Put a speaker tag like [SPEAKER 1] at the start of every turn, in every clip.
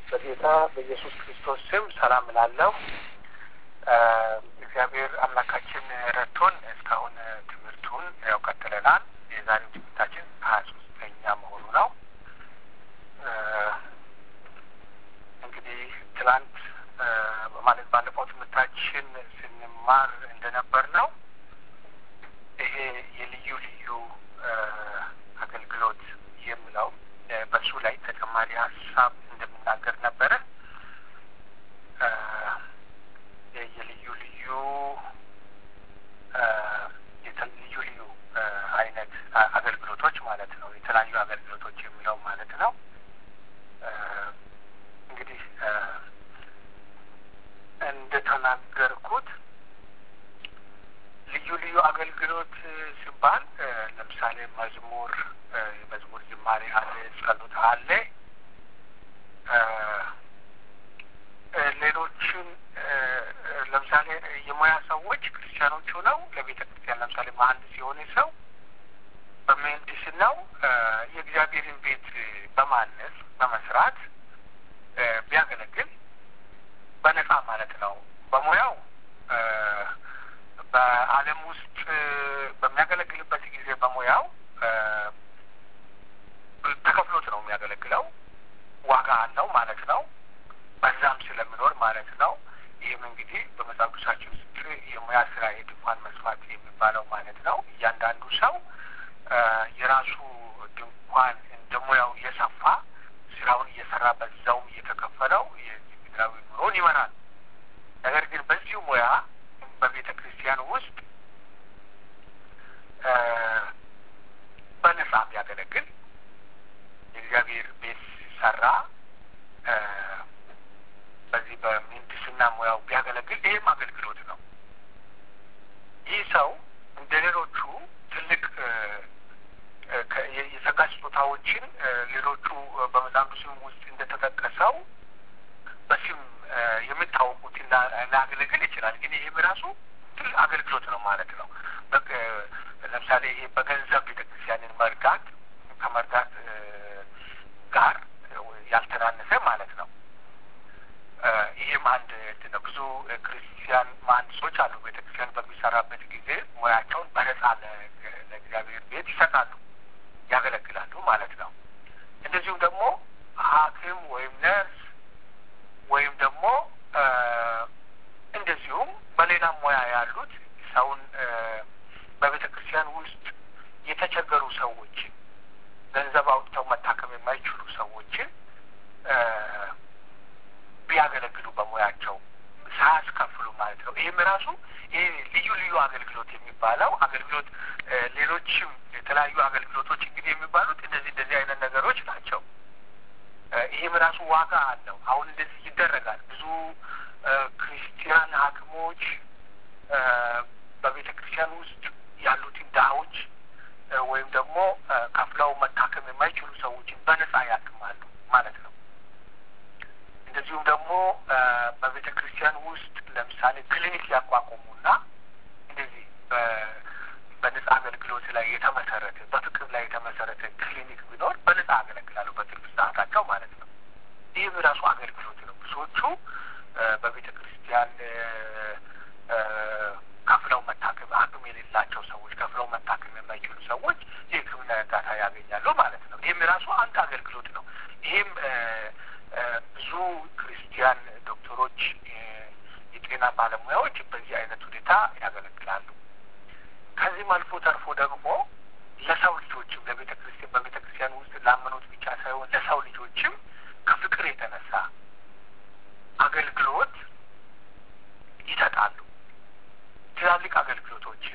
[SPEAKER 1] በጌታ በኢየሱስ ክርስቶስ ስም ሰላም እላለሁ። እግዚአብሔር አምላካችን ረድቶን እስካሁን ትምህርቱን ያው ቀጥለናል። የዛሬው ትምህርታችን ሀያ ሶስተኛ መሆኑ ነው። እንግዲህ ትላንት ማለት ባለፈው ትምህርታችን ስንማር እንደነበር ነው ይሄ የልዩ ልዩ አገልግሎት የሚለው በሱ ላይ ተጨማሪ ሀሳብ እንደምናገር ነበረ። የልዩ ልዩ ልዩ ልዩ አይነት አገልግሎቶች ማለት ነው። የተለያዩ አገልግሎቶች የሚለው ማለት ነው። እንግዲህ እንደተናገርኩት ልዩ ልዩ አገልግሎት ሲባል ለምሳሌ መዝሙር የመዝሙር ዝማሬ አለ፣ ጸሎት አለ። ሌሎችን ለምሳሌ የሙያ ሰዎች ክርስቲያኖች ሆነው ለቤተ ክርስቲያን ለምሳሌ መሀንዲስ የሆነ ሰው በምህንድስናው የእግዚአብሔርን ቤት በማነጽ በመስራት ቢያገለግል በነጻ ማለት ነው። በሙያው በዓለም ውስጥ በሚያገለግልበት ጊዜ በሙያው ተከፍሎት ነው የሚያገለግለው። ዋጋ አለው ማለት ነው። በዛም ስለሚኖር ማለት ነው። ይህም እንግዲህ በመጽሐፍ ቅዱሳችን ውስጥ የሙያ ስራ የድንኳን መስፋት የሚባለው ማለት ነው። እያንዳንዱ ሰው የራሱ ድንኳን እንደ ሙያው እየሰፋ ስራውን እየሰራ በዛውም እየተከፈለው የምድራዊ ኑሮን ይመራል። ነገር ግን በዚሁ ሙያ በቤተ ክርስቲያን ውስጥ በነጻ ቢያገለግል የእግዚአብሔር ቤት ሲሰራ በዚህ በምህንድስና ሙያው ቢያገለግል ይህም አገልግሎት ነው። ይህ ሰው እንደ ሌሎቹ ትልቅ የጸጋ ስጦታዎችን ሌሎቹ በመጽሐፍ ቅዱስም ውስጥ እንደተጠቀሰው በስም የሚታወቁትን ላያገለግል ይችላል። ግን ይህም ራሱ ትልቅ አገልግሎት ነው ማለት ነው። ለምሳሌ ይሄ በገንዘብ ቤተክርስቲያንን መርዳት ከመርዳት ጋር ያልተናነሰ ማለት ነው። ይህም አንድ ነው። ብዙ ክርስቲያን መሀንዲሶች አሉ። ቤተክርስቲያን በሚሰራበት ጊዜ ሙያቸውን በነጻ ለእግዚአብሔር ቤት ይሰጣሉ፣ ያገለግላሉ ማለት ነው። እንደዚሁም ደግሞ ሐኪም ወይም ነርስ ወይም ደግሞ እንደዚሁም በሌላም ሙያ ያሉት ሰውን በቤተ ክርስቲያን ውስጥ የተቸገሩ ሰዎችን ገንዘብ አውጥተው መታከም የማይችሉ ሰዎችን ቢያገለግሉ በሙያቸው ሳያስከፍሉ ማለት ነው። ይህም ራሱ ይህ ልዩ ልዩ አገልግሎት የሚባለው አገልግሎት ሌሎችም የተለያዩ አገልግሎቶች እንግዲህ የሚባሉት እንደዚህ እንደዚህ አይነት ነገሮች ናቸው። ይህም ራሱ ዋጋ አለው። አሁን እንደዚህ ይደረጋል። ብዙ ክርስቲያን ሐኪሞች በቤተ ክርስቲያን ውስጥ ያሉትን ድሀዎች ወይም ደግሞ ከፍለው መታከም የማይችሉ ሰዎችን በነጻ ያክማሉ ማለት ነው። እንደዚሁም ደግሞ በቤተ ክርስቲያን ውስጥ ለምሳሌ ክሊኒክ ያቋቁሙና እንደዚህ በነጻ አገልግሎት ላይ የተመሰረተ በፍቅር ላይ የተመሰረተ ክሊኒክ ቢኖር በነጻ ያገለግላሉ በትርፍ ሰዓታቸው ማለት ነው። ይህም ራሱ አገልግሎት ነው። ብዙዎቹ በቤተ ክርስቲያን ከፍለው መታከም አቅም የሌላቸው ሰዎች ከፍለው መታከም የማይችሉ ሰዎች የሕክምና እርዳታ ያገኛሉ ማለት ነው። ይህም ራሱ አንድ አገልግሎት ነው። ይህም ብዙ ክርስቲያን ዶክተሮች፣ የጤና ባለሙያዎች በዚህ አይነት ሁኔታ ያገለግላሉ። ከዚህም አልፎ ተርፎ ደግሞ ለሰው ልጆችም ለቤተ ክርስቲያን በቤተ ክርስቲያን ውስጥ ላመኑት ብቻ ሳይሆን ለሰው ልጆችም ከፍቅር የተነሳ አገልግሎት ይሰጣሉ። ትላልቅ አገልግሎቶችን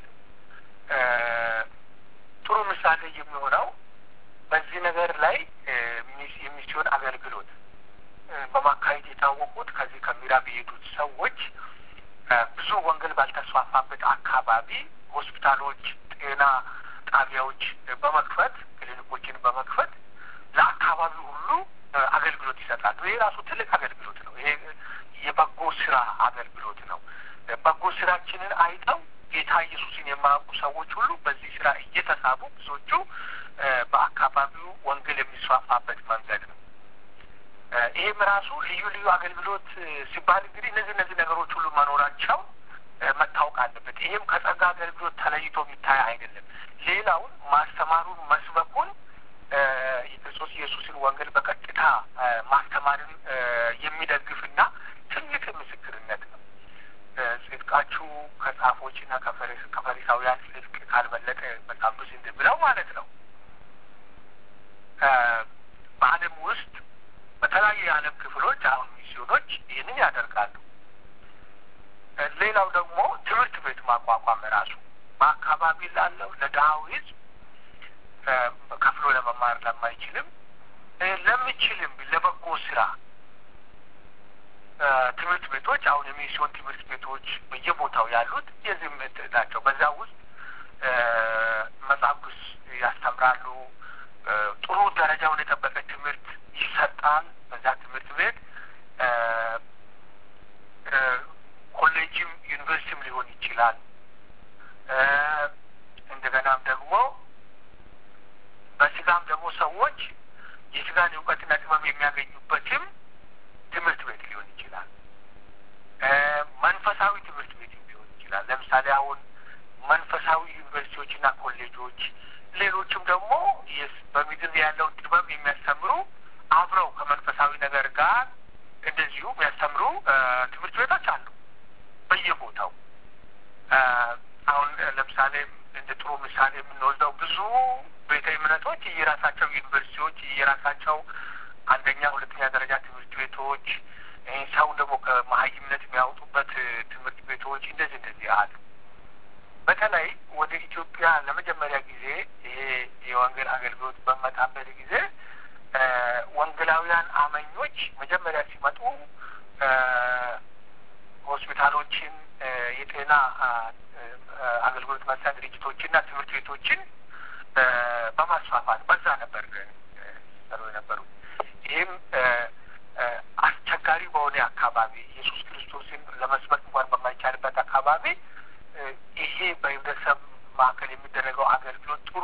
[SPEAKER 1] ጥሩ ምሳሌ የሚሆነው በዚህ ነገር ላይ የሚስዮን አገልግሎት በማካሄድ የታወቁት ከዚህ ከምዕራብ የሄዱት ሰዎች ብዙ ወንጌል ባልተስፋፋበት አካባቢ ሆስፒታሎች፣ ጤና ጣቢያዎች በመክፈት ክሊኒኮችን በመክፈት ለአካባቢው ሁሉ አገልግሎት ይሰጣሉ። ይሄ ራሱ ትልቅ አገልግሎት ነው። ይሄ የበጎ ስራ አገልግሎት ነው። በጎ ስራችንን አይተው ጌታ ኢየሱስን የማያውቁ ሰዎች ሁሉ በዚህ ስራ እየተሳቡ ብዙዎቹ በአካባቢው ወንጌል የሚስፋፋበት መንገድ ነው። ይህም ራሱ ልዩ ልዩ አገልግሎት ሲባል እንግዲህ እነዚህ እነዚህ ነገሮች ሁሉ መኖራቸው መታወቅ አለበት። ይህም ከጸጋ አገልግሎት ተለይቶ የሚታይ አይደለም። ሌላውን ማስተማሩን መስበኩን የክርስቶስ ኢየሱስን ወንጌል በቀጥታ ማስተማርን የሚደግፍና ትልቅ ምስክርነት ነው። ጽድቃችሁ ከጻፎችና ከፈሪሳውያን ጽድቅ ካልበለጠ መጽሐፍ ቅዱስ እንደሚለው ማለት ነው። በዓለም ውስጥ በተለያዩ የዓለም ክፍሎች አሁን ሚስዮኖች ይህንን ያደርጋሉ። ሌላው ደግሞ ትምህርት ቤት ማቋቋም ራሱ በአካባቢ ላለው ለድሃው ሕዝብ ከፍሎ ለመማር ለማይችልም ለሚችልም ለበጎ ስራ ትምህርት ቤቶች አሁን የሚስዮን ትምህርት ቤቶች በየቦታው ያሉት የዚህ ናቸው። በዛ ውስጥ መጽሐፍ ቅዱስ ያስተምራሉ። ጥሩ ደረጃውን የጠበቀ ትምህርት ይሰጣል። በዛ ትምህርት ቤት ኮሌጅም ዩኒቨርሲቲም ሊሆን ይችላል። እንደገናም ደግሞ በስጋም ደግሞ ሰዎች የስጋን እውቀትና ጥበብ የሚያገኙበትም ትምህርት ቤት ሊሆን ይችላል። መንፈሳዊ ትምህርት ቤት ሊሆን ይችላል። ለምሳሌ አሁን መንፈሳዊ ዩኒቨርሲቲዎችና ኮሌጆች፣ ሌሎችም ደግሞ በምድር ያለውን ጥበብ የሚያስተምሩ አብረው ከመንፈሳዊ ነገር ጋር እንደዚሁ የሚያስተምሩ ትምህርት ቤቶች አሉ በየቦታው። አሁን ለምሳሌ እንደ ጥሩ ምሳሌ የምንወስደው ብዙ ቤተ እምነቶች የራሳቸው ዩኒቨርሲቲዎች የራሳቸው አንደኛ፣ ሁለተኛ ደረጃ ትምህርት ቤቶች ሰውን ደግሞ ከመሀይምነት የሚያወጡበት ትምህርት ቤቶች እንደዚህ እንደዚህ አሉ። በተለይ ወደ ኢትዮጵያ ለመጀመሪያ ጊዜ ይሄ የወንጌል አገልግሎት በመጣበት ጊዜ ወንጌላውያን አመኞች መጀመሪያ ሲመጡ ሆስፒታሎችን፣ የጤና አገልግሎት መስሪያ ድርጅቶችና ትምህርት ቤቶችን በማስፋፋት በዛ ነበር ሰሩ የነበሩ። ይህም አስቸጋሪ በሆነ አካባቢ ኢየሱስ ክርስቶስን ለመስበክ እንኳን በማይቻልበት አካባቢ ይሄ በህብረተሰብ ማዕከል የሚደረገው አገልግሎት ጥሩ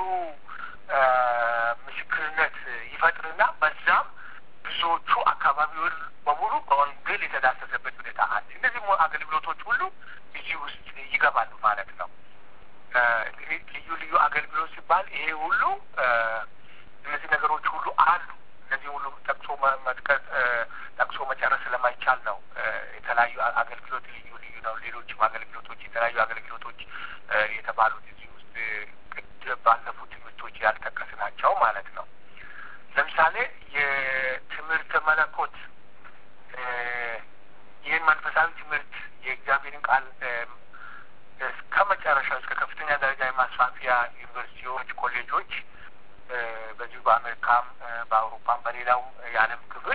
[SPEAKER 1] ምስክርነት ይፈጥርና በዛም ብዙዎቹ አካባቢውን በሙሉ በወንጌል የተዳሰሰበት ሁኔታ አለ። እነዚህ አገልግሎቶች ሁሉ እዚህ ውስጥ ይገባሉ ማለት ነው። እንግዲህ ልዩ ልዩ አገልግሎት ሲባል ይሄ ሁሉ እነዚህ ነገሮች ሁሉ አሉ። እነዚህ ሁሉ ጠቅሶ መጥቀስ ጠቅሶ መጨረስ ስለማይቻል ነው። የተለያዩ አገልግሎት ልዩ ልዩ ነው። ሌሎችም አገልግሎቶች የተለያዩ አገልግሎቶች የተባሉት እዚህ ውስጥ ባለፉት ትምህርቶች ያልጠቀስናቸው ማለት ነው። ለምሳሌ የትምህርተ መለኮት ይህን መንፈሳዊ ትምህርት የእግዚአብሔርን ቃል እስከ መጨረሻው እስከ ከፍተኛ ደረጃ የማስፋፊያ ዩኒቨርሲቲዎች፣ ኮሌጆች በዚሁ በአሜሪካም በአውሮፓም በሌላውም የዓለም ክፍል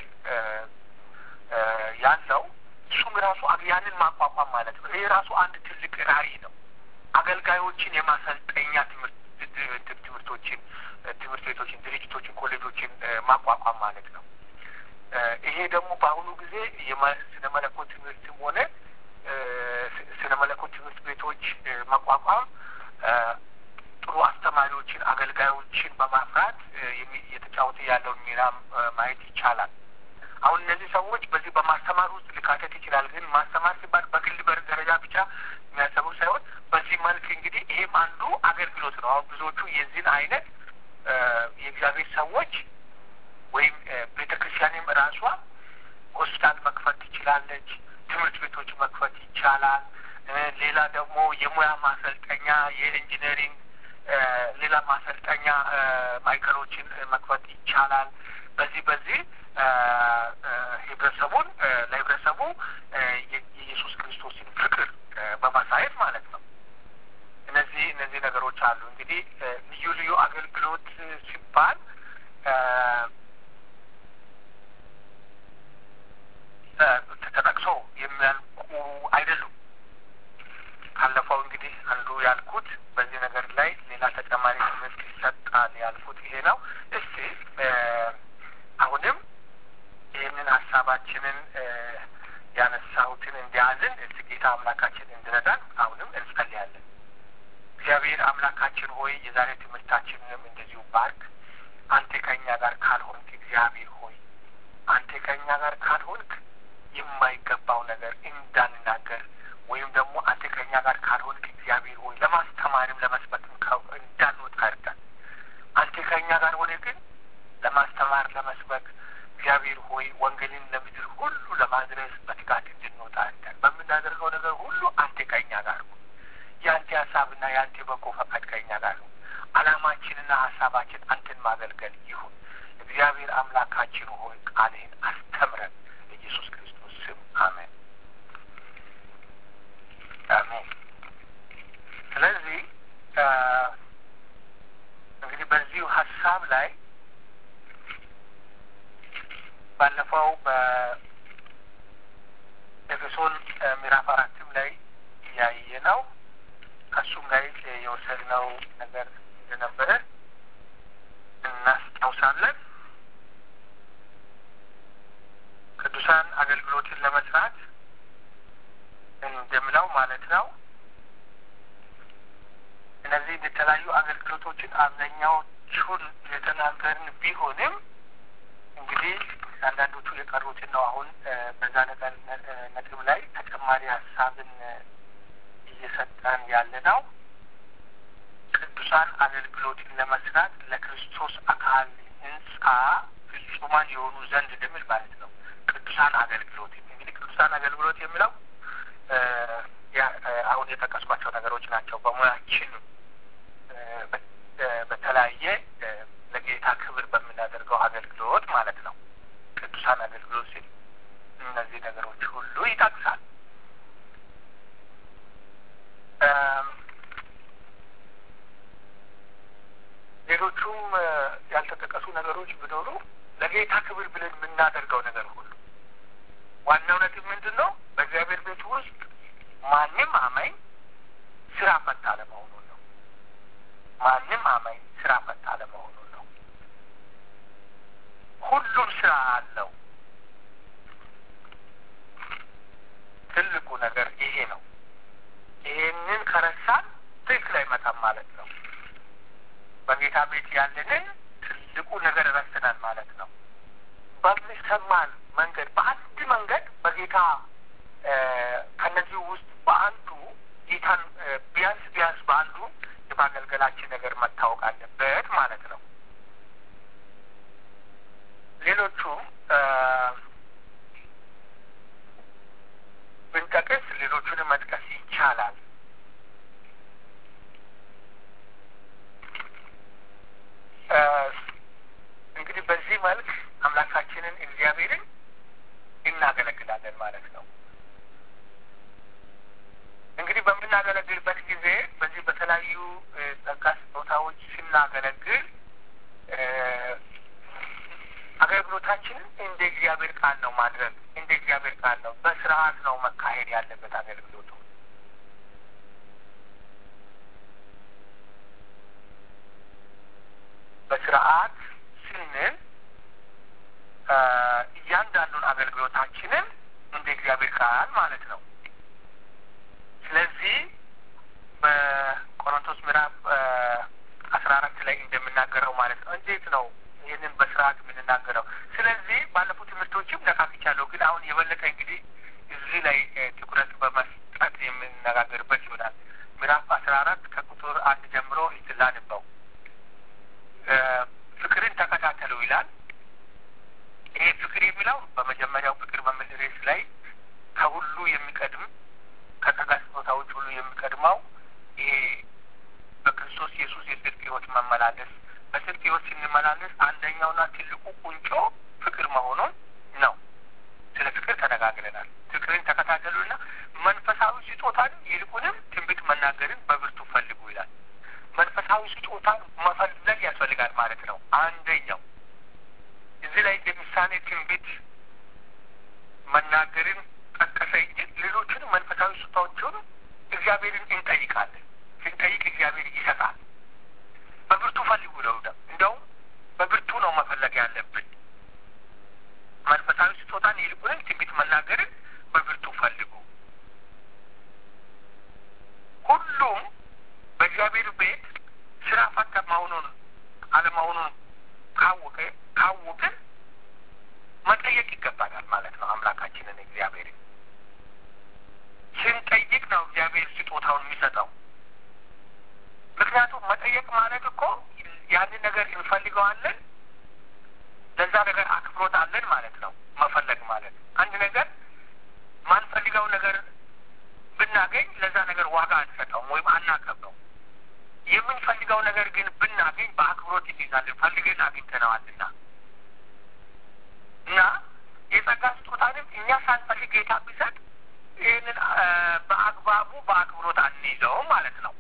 [SPEAKER 1] ያለው እሱም ራሱ ያንን ማቋቋም ማለት ነው። ይሄ ራሱ አንድ ትልቅ ራዕይ ነው። አገልጋዮችን የማሰልጠኛ ትምህርት ትምህርቶችን፣ ትምህርት ቤቶችን፣ ድርጅቶችን፣ ኮሌጆችን ማቋቋም ማለት ነው። ይሄ ደግሞ በአሁኑ ጊዜ ስነ መለኮት ትምህርትም ሆነ ስነ መለኮት ትምህርት ቤቶች መቋቋም ጥሩ አስተማሪዎችን፣ አገልጋዮችን በማፍራት የተጫወተ ያለውን ሚና ማየት ይቻላል። አሁን እነዚህ ሰዎች በዚህ በማስተማር ውስጥ ሊካተት ይችላል። ግን ማስተማር ሲባል በግል በር ደረጃ ብቻ የሚያሰቡ ሳይሆን በዚህ መልክ እንግዲህ ይሄም አንዱ አገልግሎት ነው። አሁን ብዙዎቹ የዚህን አይነት የእግዚአብሔር ሰዎች ወይም ቤተ ክርስቲያንም ራሷ ሆስፒታል መክፈት ትችላለች። ትምህርት ቤቶች መክፈት ይቻላል። ሌላ ደግሞ የሙያ ማሰልጠኛ የኢንጂነሪንግ ሌላ ማሰልጠኛ ማዕከሎችን መክፈት ይቻላል። በዚህ በዚህ ህብረተሰቡን ለህብረተሰቡ የኢየሱስ ክርስቶስን ፍቅር በማሳየት ማለት ነው። እነዚህ እነዚህ ነገሮች አሉ። እንግዲህ ልዩ ልዩ አገልግሎት ሲባል ተጠቅሶ የሚያልቁ አይደሉም። ካለፈው እንግዲህ አንዱ ያልኩት በዚህ ነገር ላይ ሌላ ተጨማሪ ትምህርት ይሰጣል ያልኩት ይሄ ነው። እስቲ አሁንም ይህንን ሀሳባችንን ያነሳሁትን እንዲያዝን እስቲ ጌታ አምላካችን እንድረዳን አሁንም እንጸልያለን። እግዚአብሔር አምላካችን ሆይ የዛሬ ትምህርታችንንም እንደዚሁ ባርክ። አንተ ከእኛ ጋር ካልሆንክ እግዚአብሔር ሆይ አንተ ከእኛ ጋር ካልሆንክ የማይገባው ነገር እንዳንናገር ወይም ደግሞ አንተ ከእኛ ጋር ካልሆንክ እግዚአብሔር ሆይ ለማስተማርም ለመስበክም እንዳንወጣ እርዳን። አንተ ከእኛ ጋር ሆነ ግን ለማስተማር ለመስበክ እግዚአብሔር ሆይ ወንጌልን ለምድር ሁሉ ለማድረስ በትጋት እንድንወጣ እርዳን። በምናደርገው ነገር ሁሉ አንተ ከእኛ ጋር ሁን። የአንተ ሀሳብና የአንተ በጎ ፈቃድ ከእኛ ጋር ሁን። ዓላማችንና ሀሳባችን አንተን ማገልገል ይሁን። እግዚአብሔር አምላካችን ሆይ ቃልህን አስተምረን። ኢየሱስ ክርስቶስ ስም አሜን አሜን። ስለዚህ እንግዲህ በዚሁ ሀሳብ ላይ ባለፈው በኤፌሶን ምዕራፍ አራትም ላይ እያየ ነው ከሱም ላይ የወሰድነው ነገር እንደነበረ እናስታውሳለን። ቅዱሳን አገልግሎትን ለመስራት እንደምለው ማለት ነው። እነዚህ የተለያዩ አገልግሎቶችን አብዛኛዎቹን የተናገርን ቢሆንም እንግዲህ አንዳንዶቹ የቀሩትን ነው አሁን በዛ ነገር ነጥብ ላይ ተጨማሪ ሀሳብን እየሰጠን ያለ ነው። ቅዱሳን አገልግሎትን ለመስራት ለክርስቶስ አካል ሕንጻ ፍጹማን የሆኑ ዘንድ እንደሚል ማለት ነው። ቅዱሳን አገልግሎት እንግዲህ ቅዱሳን አገልግሎት የሚለው አሁን የጠቀስኳቸው ነገሮች ናቸው። በሙያችን በተለያየ ለጌታ ክብር በምናደርገው አገልግሎት ማለት ነው። ቅዱሳን አገልግሎት ሲል እነዚህ ነገሮች ሁሉ ይጠቅሳል። ሌሎቹም ያልተጠቀሱ ነገሮች ቢኖሩ ለጌታ ክብር ብለን የምናደርገው ነገር ሁሉ ዋናው ነጥብ ምንድን ነው? በእግዚአብሔር ቤት ውስጥ ማንም አማኝ ስራ ፈታ አለመሆኑን ነው። ማንም አማኝ ስራ ፈታ አለመሆኑን ነው። ሁሉም ስራ አለው። ትልቁ ነገር ይሄ ነው። ይሄንን ከረሳን ትክክል አይመጣም ማለት ነው። በጌታ ቤት ያለንን ትልቁ ነገር ረስተናል ማለት ነው። በሚሰማን መንገድ በአንድ መንገድ በጌታ ከነዚህ ውስጥ በአንዱ ጌታን ቢያንስ ቢያንስ በአንዱ የማገልገላችን ነገር መታወቅ አለበት ማለት ነው። ሌሎቹም ብንጠቅስ ሌሎቹንም መጥቀስ ይቻላል። እንግዲህ በዚህ መልክ አምላካችንን እግዚአብሔርን እናገለግላለን ማለት ነው። እንግዲህ በምናገለግልበት ጊዜ በዚህ በተለያዩ ጸጋ ስጦታዎች ስናገለግል አገልግሎታችንን እንደ እግዚአብሔር ቃል ነው ማድረግ እንደ እግዚአብሔር ቃል ነው በስርዓት ነው መካሄድ ያለበት አገልግሎቱ። በስርዓት ስንል እያንዳንዱን አገልግሎታችንን እንደ እግዚአብሔር ቃል ማለት ነው። ስለዚህ በቆሮንቶስ ምዕራፍ አስራ አራት ላይ እንደምናገረው ማለት ነው። እንዴት ነው ይህንን በስርዓት የምንናገረው? ስለዚህ ባለፉት ትምህርቶችም ነካክቻለሁ፣ ግን አሁን የበለጠ እንግዲህ እዚህ ላይ ትኩረት በመስጠት የምንነጋገርበት ይሆናል። ምዕራፍ አስራ አራት ከቁጥር አንድ ጀምሮ ላንበው። ፍቅርን ተከታተሉ ይላል። ይሄ ፍቅር የሚለው በመጀመሪያው ፍቅር በሚል ርዕስ ላይ ከሁሉ የሚቀድም ከጸጋ ስጦታዎች ሁሉ የሚቀድመው ይሄ በክርስቶስ ኢየሱስ የጽድቅ ሕይወት መመላለስ በጽድቅ ሕይወት ስንመላለስ አንደኛውና ትልቁ ቁንጮ ፍቅር መሆኑን ነው። ስለ ፍቅር ተነጋግረናል። ፍቅርን ተከታተሉና መንፈሳዊ ስጦታን ይልቁንም ትንቢት መናገርን በብርቱ ፈልጉ ይላል። መንፈሳዊ ስጦታን መፈለግ ያስፈልጋል ማለት ነው። አንደኛው እዚህ ላይ እንደ ምሳሌ ትንቢት መናገርን ጠቀሰ እንጂ ሌሎቹንም መንፈሳዊ ስጦታዎችን እግዚአብሔርን እንጠይቃለን። ስንጠይቅ እግዚአብሔር ይሰጣል። በብርቱ ፈልጉ ነው። እንደውም በብርቱ ነው መፈለግ ያለብን። መንፈሳዊ ስጦታን ይልቁንም ትንቢት መናገርን በብርቱ ፈልጉ። ሁሉም በእግዚአብሔር ቤት ስራ ፈታ መሆኑን አለመሆኑን ካወቀ ካወቅን መጠየቅ ነገር እንፈልገዋለን፣ ለዛ ነገር አክብሮት አለን ማለት ነው። መፈለግ ማለት አንድ ነገር ማንፈልገው ነገር ብናገኝ ለዛ ነገር ዋጋ አንሰጠውም ወይም አናከብረው። የምንፈልገው ነገር ግን ብናገኝ በአክብሮት እንይዛለን፣ ፈልገን አግኝተነዋልና እና የጸጋ ስጦታንም እኛ ሳንፈልግ ጌታ ቢሰጥ ይህንን በአግባቡ በአክብሮት አንይዘውም ማለት ነው።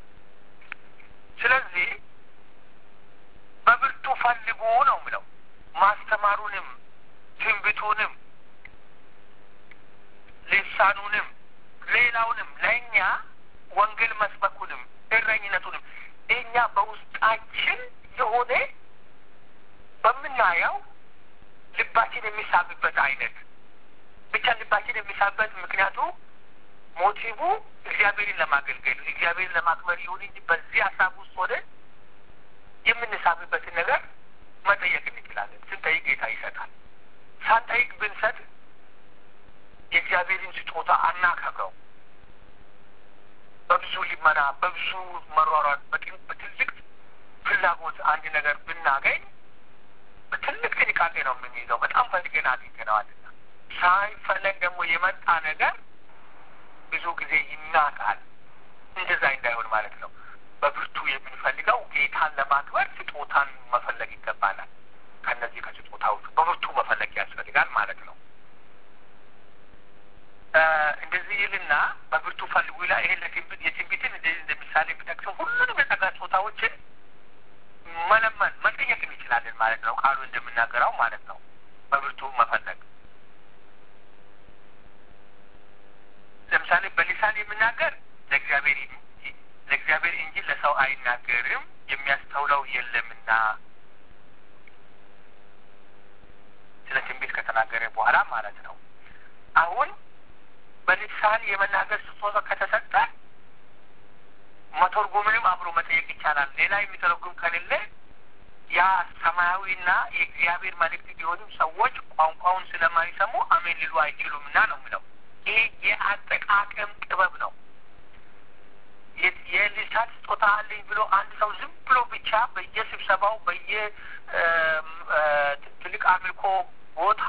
[SPEAKER 1] ስለዚህ በብርቱ ፈልጉ ነው ምለው ማስተማሩንም ትንቢቱንም ልሳኑንም ሌላውንም ለእኛ ወንጌል መስበኩንም እረኝነቱንም እኛ በውስጣችን የሆነ በምናየው ልባችን የሚሳብበት አይነት ብቻ ልባችን የሚሳብበት ምክንያቱ ሞቲቭ እግዚአብሔርን ለማገልገል እግዚአብሔርን ለማክበር ይሁን እንጂ በዚህ ሀሳብ ውስጥ ሆነ የምንሳብበትን ነገር መጠየቅ እንችላለን። ስንጠይቅ ጌታ ይሰጣል። ሳንጠይቅ ብንሰጥ የእግዚአብሔርን ስጦታ አናከብረው። በብዙ ልመና፣ በብዙ መሯሯጥ፣ በትልቅ ፍላጎት አንድ ነገር ብናገኝ በትልቅ ጥንቃቄ ነው የምንይዘው። በጣም ፈልገን አግኝተነዋልና ሳይፈለግ ደግሞ የመጣ ነገር ብዙ ጊዜ ይናቃል። እንደዛ እንዳይሆን ማለት ነው። በብርቱ የምንፈልገው ጌታን ለማክበር ስጦታን መፈለግ ይገባናል። ከነዚህ ከስጦታዎቹ በብርቱ መፈለግ ያስፈልጋል ማለት ነው። እንደዚህ ይልና በብርቱ ፈልጉ ይላል። ይሄን ለትንቢት የትንቢትን እንደዚህ እንደ ምሳሌ የሚጠቅሰው ሁሉንም የጸጋ ስጦታዎችን መለመን መጠየቅ እንችላለን ማለት ነው። ቃሉ እንደምናገረው ማለት ነው። በብርቱ መፈለግ ለምሳሌ በሊሳን የምናገር ለእግዚአብሔር ለእግዚአብሔር እንጂ ለሰው አይናገርም የሚያስተውለው የለምና ስለ ትንቢት ከተናገረ በኋላ ማለት ነው። አሁን በልሳን የመናገር ስጦታ ከተሰጠ መተርጎምንም አብሮ መጠየቅ ይቻላል። ሌላ የሚተረጉም ከሌለ ያ ሰማያዊና የእግዚአብሔር መልእክት ቢሆንም ሰዎች ቋንቋውን ስለማይሰሙ አሜን ሊሉ አይችሉምና ነው የሚለው። ይሄ የአጠቃቀም ጥበብ ነው። የልሳን ስጦታ አለኝ ብሎ አንድ ሰው ዝም ብሎ ብቻ በየስብሰባው በየ ትልቅ አምልኮ ቦታ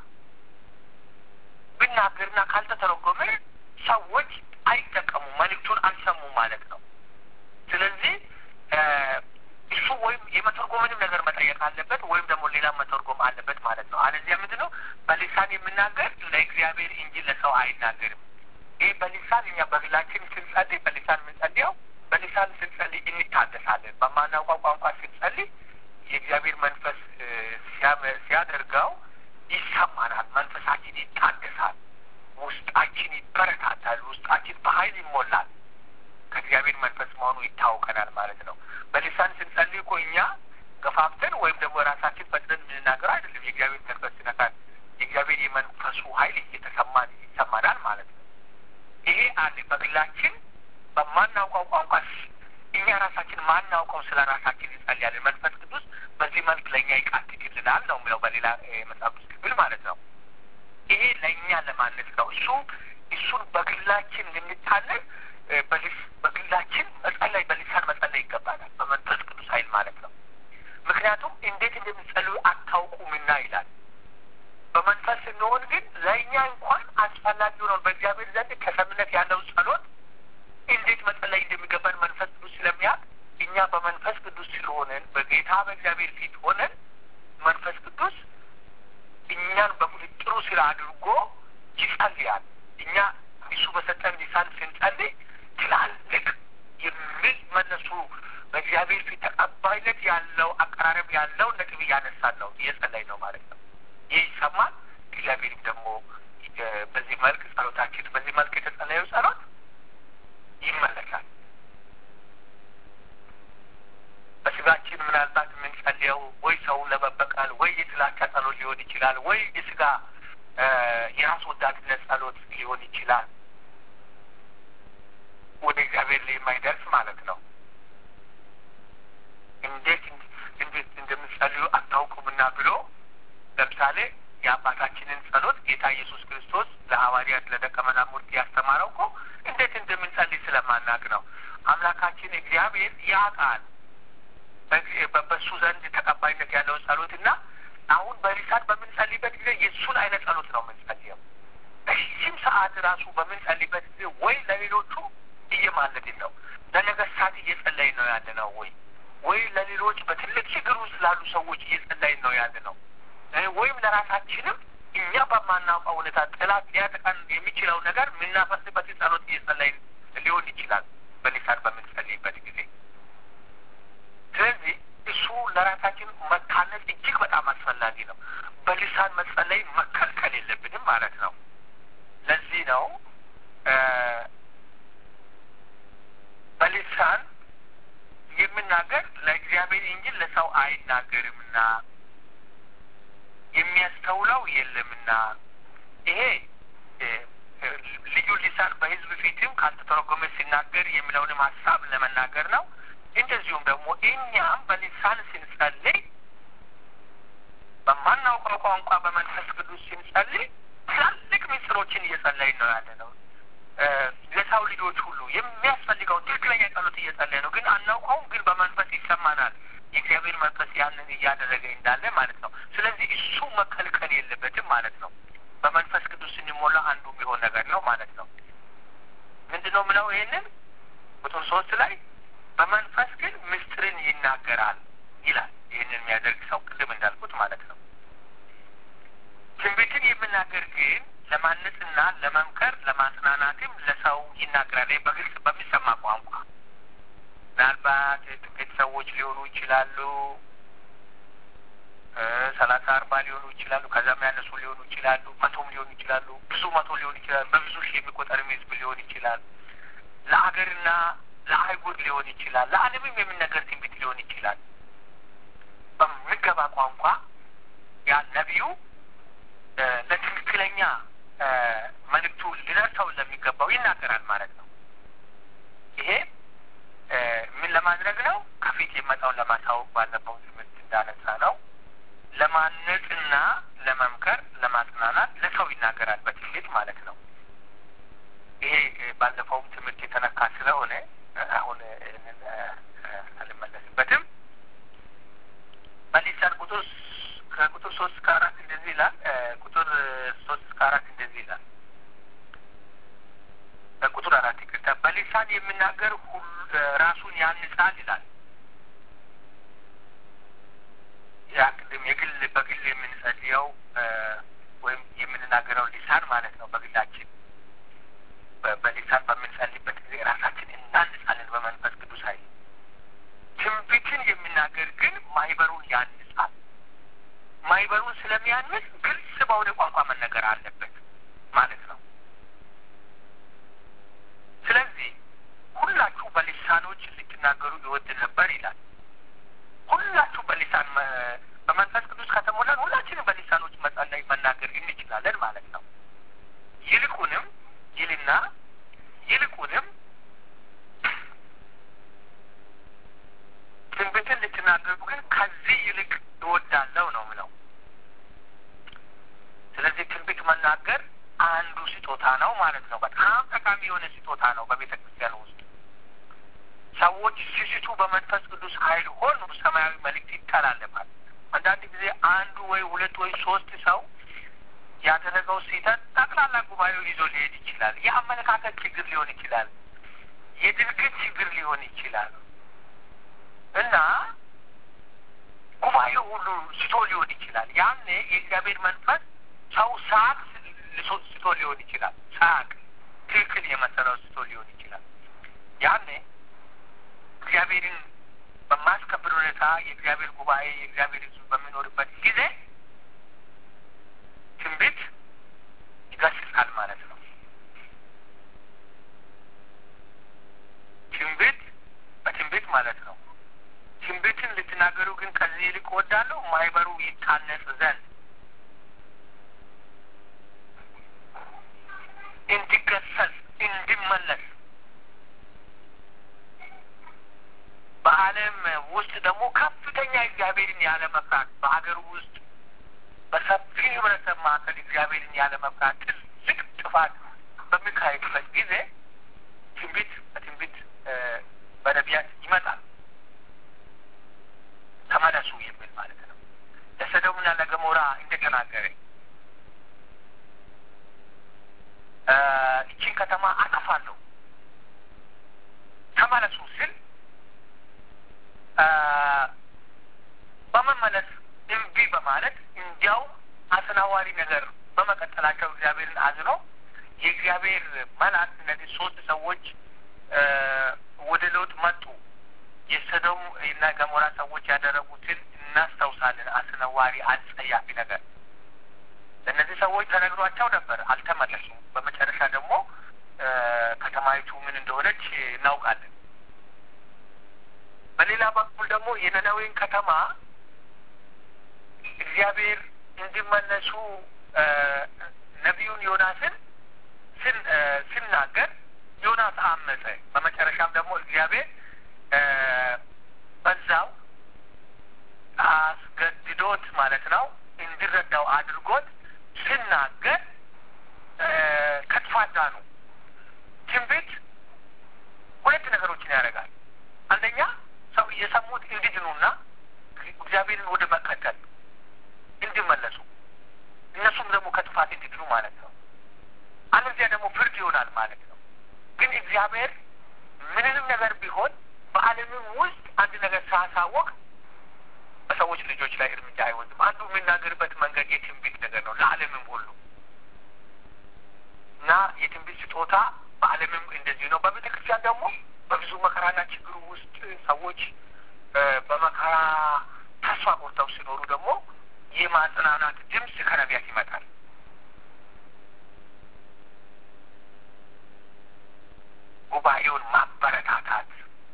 [SPEAKER 1] ብናገርና ካልተተረጎመ ሰዎች አይጠቀሙም፣ መልእክቱን አልሰሙም ማለት ነው። ስለዚህ እሱ ወይም የመተርጎምንም ነገር መጠየቅ አለበት ወይም ደግሞ ሌላ መተርጎም አለበት ማለት ነው። አለዚያ ምንድን ነው በሊሳን የምናገር ለእግዚአብሔር እንጂ ለሰው አይናገርም። ይህ በሊሳን እኛ በግላችን ስንጸልይ በሊሳን የምንጸልየው በሊሳን ስንጸልይ እንታደሳለን። በማናውቀው ቋንቋ ስንጸልይ የእግዚአብሔር መንፈስ ሲያደርገው ይሰማናል። መንፈሳችን ይታደሳል። ውስጣችን ይበረታታል። ውስጣችን በኃይል ይሞላል። ከእግዚአብሔር መንፈስ መሆኑ ይታወቀናል ማለት ነው። በሊሳን ስንጸልይ እኮ እኛ ገፋፍተን ወይም ደግሞ ራሳችን ፈጥነን የምንናገረው አይደለም። የእግዚአብሔር መንፈስ ሲነካል የእግዚአብሔር የመንፈሱ ኃይል እየተሰማን ይሰማናል ማለት ነው። ይሄ አለ በግላችን በማናውቀው ቋንቋ እኛ ራሳችን ማናውቀው ስለ ራሳችን እንጸልያለን። መንፈስ ቅዱስ በዚህ መልክ ለእኛ ይቃትትልናል ነው የሚለው በሌላ መጽሐፍ ቅዱስ ክፍል ማለት ነው። ይሄ ለእኛ ለማነጽ ነው። እሱ እሱን በግላችን ልንታለን በግላችን መጸለይ በሊሳን መጸለይ ይገባናል፣ በመንፈስ ቅዱስ ኃይል ማለት ነው። ምክንያቱም እንዴት እንደምንጸልዩ አታውቁምና ይላል። በመንፈስ ስንሆን ግን ለእኛ እንኳን አስፈላጊ ሆነን በእግዚአብሔር ዘንድ ከሰምነት ያለው ጸሎት እንዴት መጸለይ እንደሚገባን መንፈስ ቅዱስ ስለሚያውቅ እኛ በመንፈስ ቅዱስ ስለሆነን በጌታ በእግዚአብሔር ፊት ሆነን መንፈስ ቅዱስ እኛን በቁጥጥሩ ስራ አድርጎ ይጸልያል። እኛ እሱ በሰጠን ሊሳን ስንጸልይ ትላልቅ የሚመለሱ በእግዚአብሔር ፊት ተቀባይነት ያለው አቀራረብ ያለው ነጥብ እያነሳን ነው እየጸለይ ነው ማለት ነው። ይህ ይሰማል። እግዚአብሔርም ደግሞ በዚህ መልክ ጸሎታችን በዚህ መልክ የተጸለየው ጸሎት ይመለሳል። በስጋችን ምናልባት የምንጸልየው ወይ ሰውን ለመበቀል ወይ የጥላቻ ጸሎት ሊሆን ይችላል፣ ወይ የስጋ የራስ ወዳድነት ጸሎት ሊሆን ይችላል። ወደ እግዚአብሔር ላይ የማይደርስ ማለት ነው። እንዴት እንዴት እንደምንጸልዩ አታውቁምና ብሎ ለምሳሌ የአባታችንን ጸሎት ጌታ ኢየሱስ ክርስቶስ ለሐዋርያት ለደቀ መዛሙርት ያስተማረው እኮ እንዴት እንደምንጸልይ ስለማናቅ ነው። አምላካችን እግዚአብሔር ያውቃል። በሱ ዘንድ ተቀባይነት ያለው ጸሎት እና አሁን በሊሳን በምንጸልይበት ጊዜ የእሱን አይነት ጸሎት ነው የምንጸልየው። በዚህም ሰዓት ራሱ በምንጸልይበት ጊዜ ወይ ለሌሎቹ እየማለድን ነው፣ ለነገስታት እየጸለይን ነው ያለ ነው ወይ ወይ ለሌሎች በትልቅ ችግር ውስጥ ላሉ ሰዎች እየጸለይን ነው ያለ ነው ወይም ለራሳችንም እኛ በማናውቀው ሁኔታ ጠላት ሊያጠቃን የሚችለው ነገር የምናፈስበትን ጸሎት እየጸለይን ሊሆን ይችላል በሊሳን በምንጸልይበት ጊዜ። ስለዚህ እሱ ለራሳችን መታነጽ እጅግ በጣም አስፈላጊ ነው። በሊሳን መጸለይ መከልከል የለብንም ማለት ነው። ለዚህ ነው በሊሳን የምናገር ለእግዚአብሔር እንጂ ለሰው አይናገርምና የሚያስተውለው የለምና ይሄ ልዩ ሊሳን በሕዝብ ፊትም ካልተተረጎመ ሲናገር የሚለውንም ሀሳብ ለመናገር ነው። እንደዚሁም ደግሞ እኛም በሊሳን ስንጸልይ በማናውቀው ቋንቋ በመንፈስ ቅዱስ ስንጸልይ ትላልቅ ምስጢሮችን እየጸለይን ነው ያለ ነው። ለሰው ልጆች ሁሉ የሚያስፈልገውን ትክክለኛ ጸሎት እየጸለይ ነው። ግን አናውቀውም፣ ግን በመንፈስ ይሰማናል። የእግዚአብሔር መንፈስ ያንን እያደረገ እንዳለ ማለት ነው። ስለዚህ እሱ መከልከል የለበትም ማለት ነው። በመንፈስ ቅዱስ ስንሞላ አንዱ የሚሆን ነገር ነው ማለት ነው። ምንድን ነው ምለው ይህንን ቁጥር ሶስት ላይ በመንፈስ ግን ምስጢርን ይናገራል ይላል። ይህንን የሚያደርግ ሰው ቅድም እንዳልኩት ማለት ነው። ትንቢትን የምናገር ግን ለማነጽና ለመምከር ለማጽናናትም ለሰው ይናገራል። በግልጽ በሚሰማ ቋንቋ ምናልባት ጥቂት ሰዎች ሊሆኑ ይችላሉ። ሰላሳ አርባ ሊሆኑ ይችላሉ። ከዛም ያነሱ ሊሆኑ ይችላሉ። መቶም ሊሆኑ ይችላሉ። ብዙ መቶ ሊሆኑ ይችላል። በብዙ ሺህ የሚቆጠርም ህዝብ ሊሆን ይችላል። ለሀገርና ለአህጉር ሊሆን ይችላል። ለዓለምም የሚነገር ትንቢት ሊሆን ይችላል። በሚገባ ቋንቋ ያ ነቢዩ ለትክክለኛ መልእክቱ ሊደርሰው ለሚገባው ይናገራል ማለት ነው። ይሄ ምን ለማድረግ ነው? ከፊት የመጣውን ለማሳወቅ ባለፈው ትምህርት እንዳነሳ ነው። ለማነጽና ለመምከር፣ ለማጽናናት ለሰው ይናገራል በትንቢት ማለት ነው። ይሄ ባለፈውም ትምህርት የተነካ ስለሆነ አሁን አልመለስበትም። በሊሳን ቁጥር ከቁጥር ሶስት እስከ አራት እንደዚህ ይላል። ቁጥር ሶስት እስከ አራት እንደዚህ ይላል። ቁጥር አራት ይቅርታ። በሊሳን የሚናገር ሁሉ ራሱን ያንጻል ይላል። ያ ቅድም የግል በግል የምንጸልየው ወይም የምንናገረው ሊሳን ማለት ነው። በግላችን በሊሳን በምንጸልይበት ጊዜ ራሳችን እናንጻለን በመንፈስ ቅዱስ ኃይል። ትንቢትን የሚናገር ግን ማህበሩን ያንጻል። ማህበሩን ስለሚያንጽ ግልጽ በሆነ ቋንቋ መነገር አለበት ማለት ነው። ስለዚህ ሁላችሁ በሊሳኖች ልትናገሩ ይወድ ነበር ይላል። ሁላችሁ በሊሳን በመንፈስ ቅዱስ ከተሞላን ሁላችንም በሊሳኖች መጸለይ መናገር እንችላለን ማለት ነው። ይልቁንም ይልና ይልቁንም ትንቢትን ልትናገሩ ግን ከዚህ ይልቅ እወዳለሁ ነው ምለው። ስለዚህ ትንቢት መናገር አንዱ ስጦታ ነው ማለት ነው። በጣም ጠቃሚ የሆነ ስጦታ ነው በቤተ ክርስቲያን ውስጥ ሰዎች ሲስቱ በመንፈስ ቅዱስ ኃይል ሆኑ ሰማያዊ መልእክት ይተላለፋል። አንዳንድ ጊዜ አንዱ ወይ ሁለት ወይ ሶስት ሰው ያደረገው ስህተት ጠቅላላ ጉባኤው ይዞ ሊሄድ ይችላል። የአመለካከት ችግር ሊሆን ይችላል። የድርጊት ችግር ሊሆን ይችላል እና ጉባኤው ሁሉ ስቶ ሊሆን ይችላል። ያኔ የእግዚአብሔር መንፈስ ሰው ሳቅ ስቶ ሊሆን ይችላል። ሳቅ ትክክል የመሰለው ስቶ ሊሆን ይችላል። ያኔ እግዚአብሔርን በማስከብር ሁኔታ የእግዚአብሔር ጉባኤ የእግዚአብሔር ሕዝብ በሚኖርበት ጊዜ ትንቢት ይገስጻል ማለት ነው። ትንቢት በትንቢት ማለት ነው። ትንቢትን ልትናገሩ ግን ከዚህ ይልቅ እወዳለሁ ማህበሩ ይታነጽ ዘንድ እንዲገሰጽ እንዲመለስ በዓለም ውስጥ ደግሞ ከፍተኛ እግዚአብሔርን ያለ መፍራት በሀገር ውስጥ በሰፊ ህብረተሰብ መካከል እግዚአብሔርን ያለ መፍራት ትልቅ ጥፋት በሚካሄድበት ጊዜ ትንቢት በትንቢት በነቢያት ይመጣል። ተመለሱ የሚል ማለት ነው። ለሰዶምና ለገሞራ እንደተናገረ ይቺን ከተማ አጠፋለሁ ተመለሱ ስል በመመለስ እምቢ በማለት እንዲያው አስናዋሪ ነገር በመቀጠላቸው እግዚአብሔርን አዝኖ የእግዚአብሔር መልአክ እነዚህ ሶስት ሰዎች ወደ ሎጥ መጡ። የሰዶም እና ገሞራ ሰዎች ያደረጉትን እናስታውሳለን። አስነዋሪ፣ አጸያፊ ነገር ለእነዚህ ሰዎች ተነግሯቸው ነበር፣ አልተመለሱም። በመጨረሻ ደግሞ ከተማይቱ ምን እንደሆነች እናውቃለን። በሌላ በኩል ደግሞ የነነዌን ከተማ እግዚአብሔር እንዲመለሱ ነቢዩን ዮናስን ሲናገር ዮናስ አመፀ። በመጨረሻም ደግሞ እግዚአብሔር በዛው አስገድዶት ማለት ነው እንዲረዳው አድርጎት ሲናገር ከጥፋት ዳኑ። ትንቢት ሁለት ነገሮችን ያደርጋል። አንደኛ ሰው የሰሙት እንዲድኑና እግዚአብሔርን ወደ መከተል እንዲመለሱ እነሱም ደግሞ ከጥፋት እንዲድኑ ማለት ነው። አለዚያ ደግሞ ፍርድ ይሆናል ማለት ነው። ግን እግዚአብሔር ምንንም ነገር ቢሆን በዓለምም ውስጥ አንድ ነገር ሳያሳወቅ በሰዎች ልጆች ላይ እርምጃ አይወስድም። አንዱ የሚናገርበት መንገድ የትንቢት ነገር ነው ለዓለምም ሁሉ እና የትንቢት ስጦታ በዓለምም እንደዚህ ነው። በቤተ ክርስቲያን ደግሞ በብዙ መከራና ችግሩ ውስጥ ሰዎች በመከራ ተስፋ ቆርጠው ሲኖሩ ደግሞ የማጽናናት ድምፅ ከነቢያት ይመጣል። ጉባኤውን ማበረታታት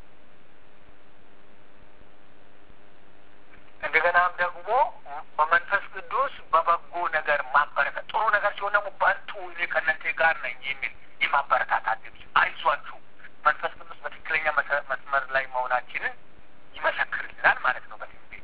[SPEAKER 1] እንደገናም ደግሞ በመንፈስ ቅዱስ በበጎ ነገር ማበረታት ጥሩ ነገር ሲሆን ደግሞ በርቱ፣ እኔ ከእናንተ ጋር ነኝ የሚል የማበረታታት ድምፅ አይዟችሁ፣ መንፈስ ቅዱስ በትክክለኛ መስመር ላይ መሆናችንን ይመሰክርልናል ማለት ነው። በትንቢት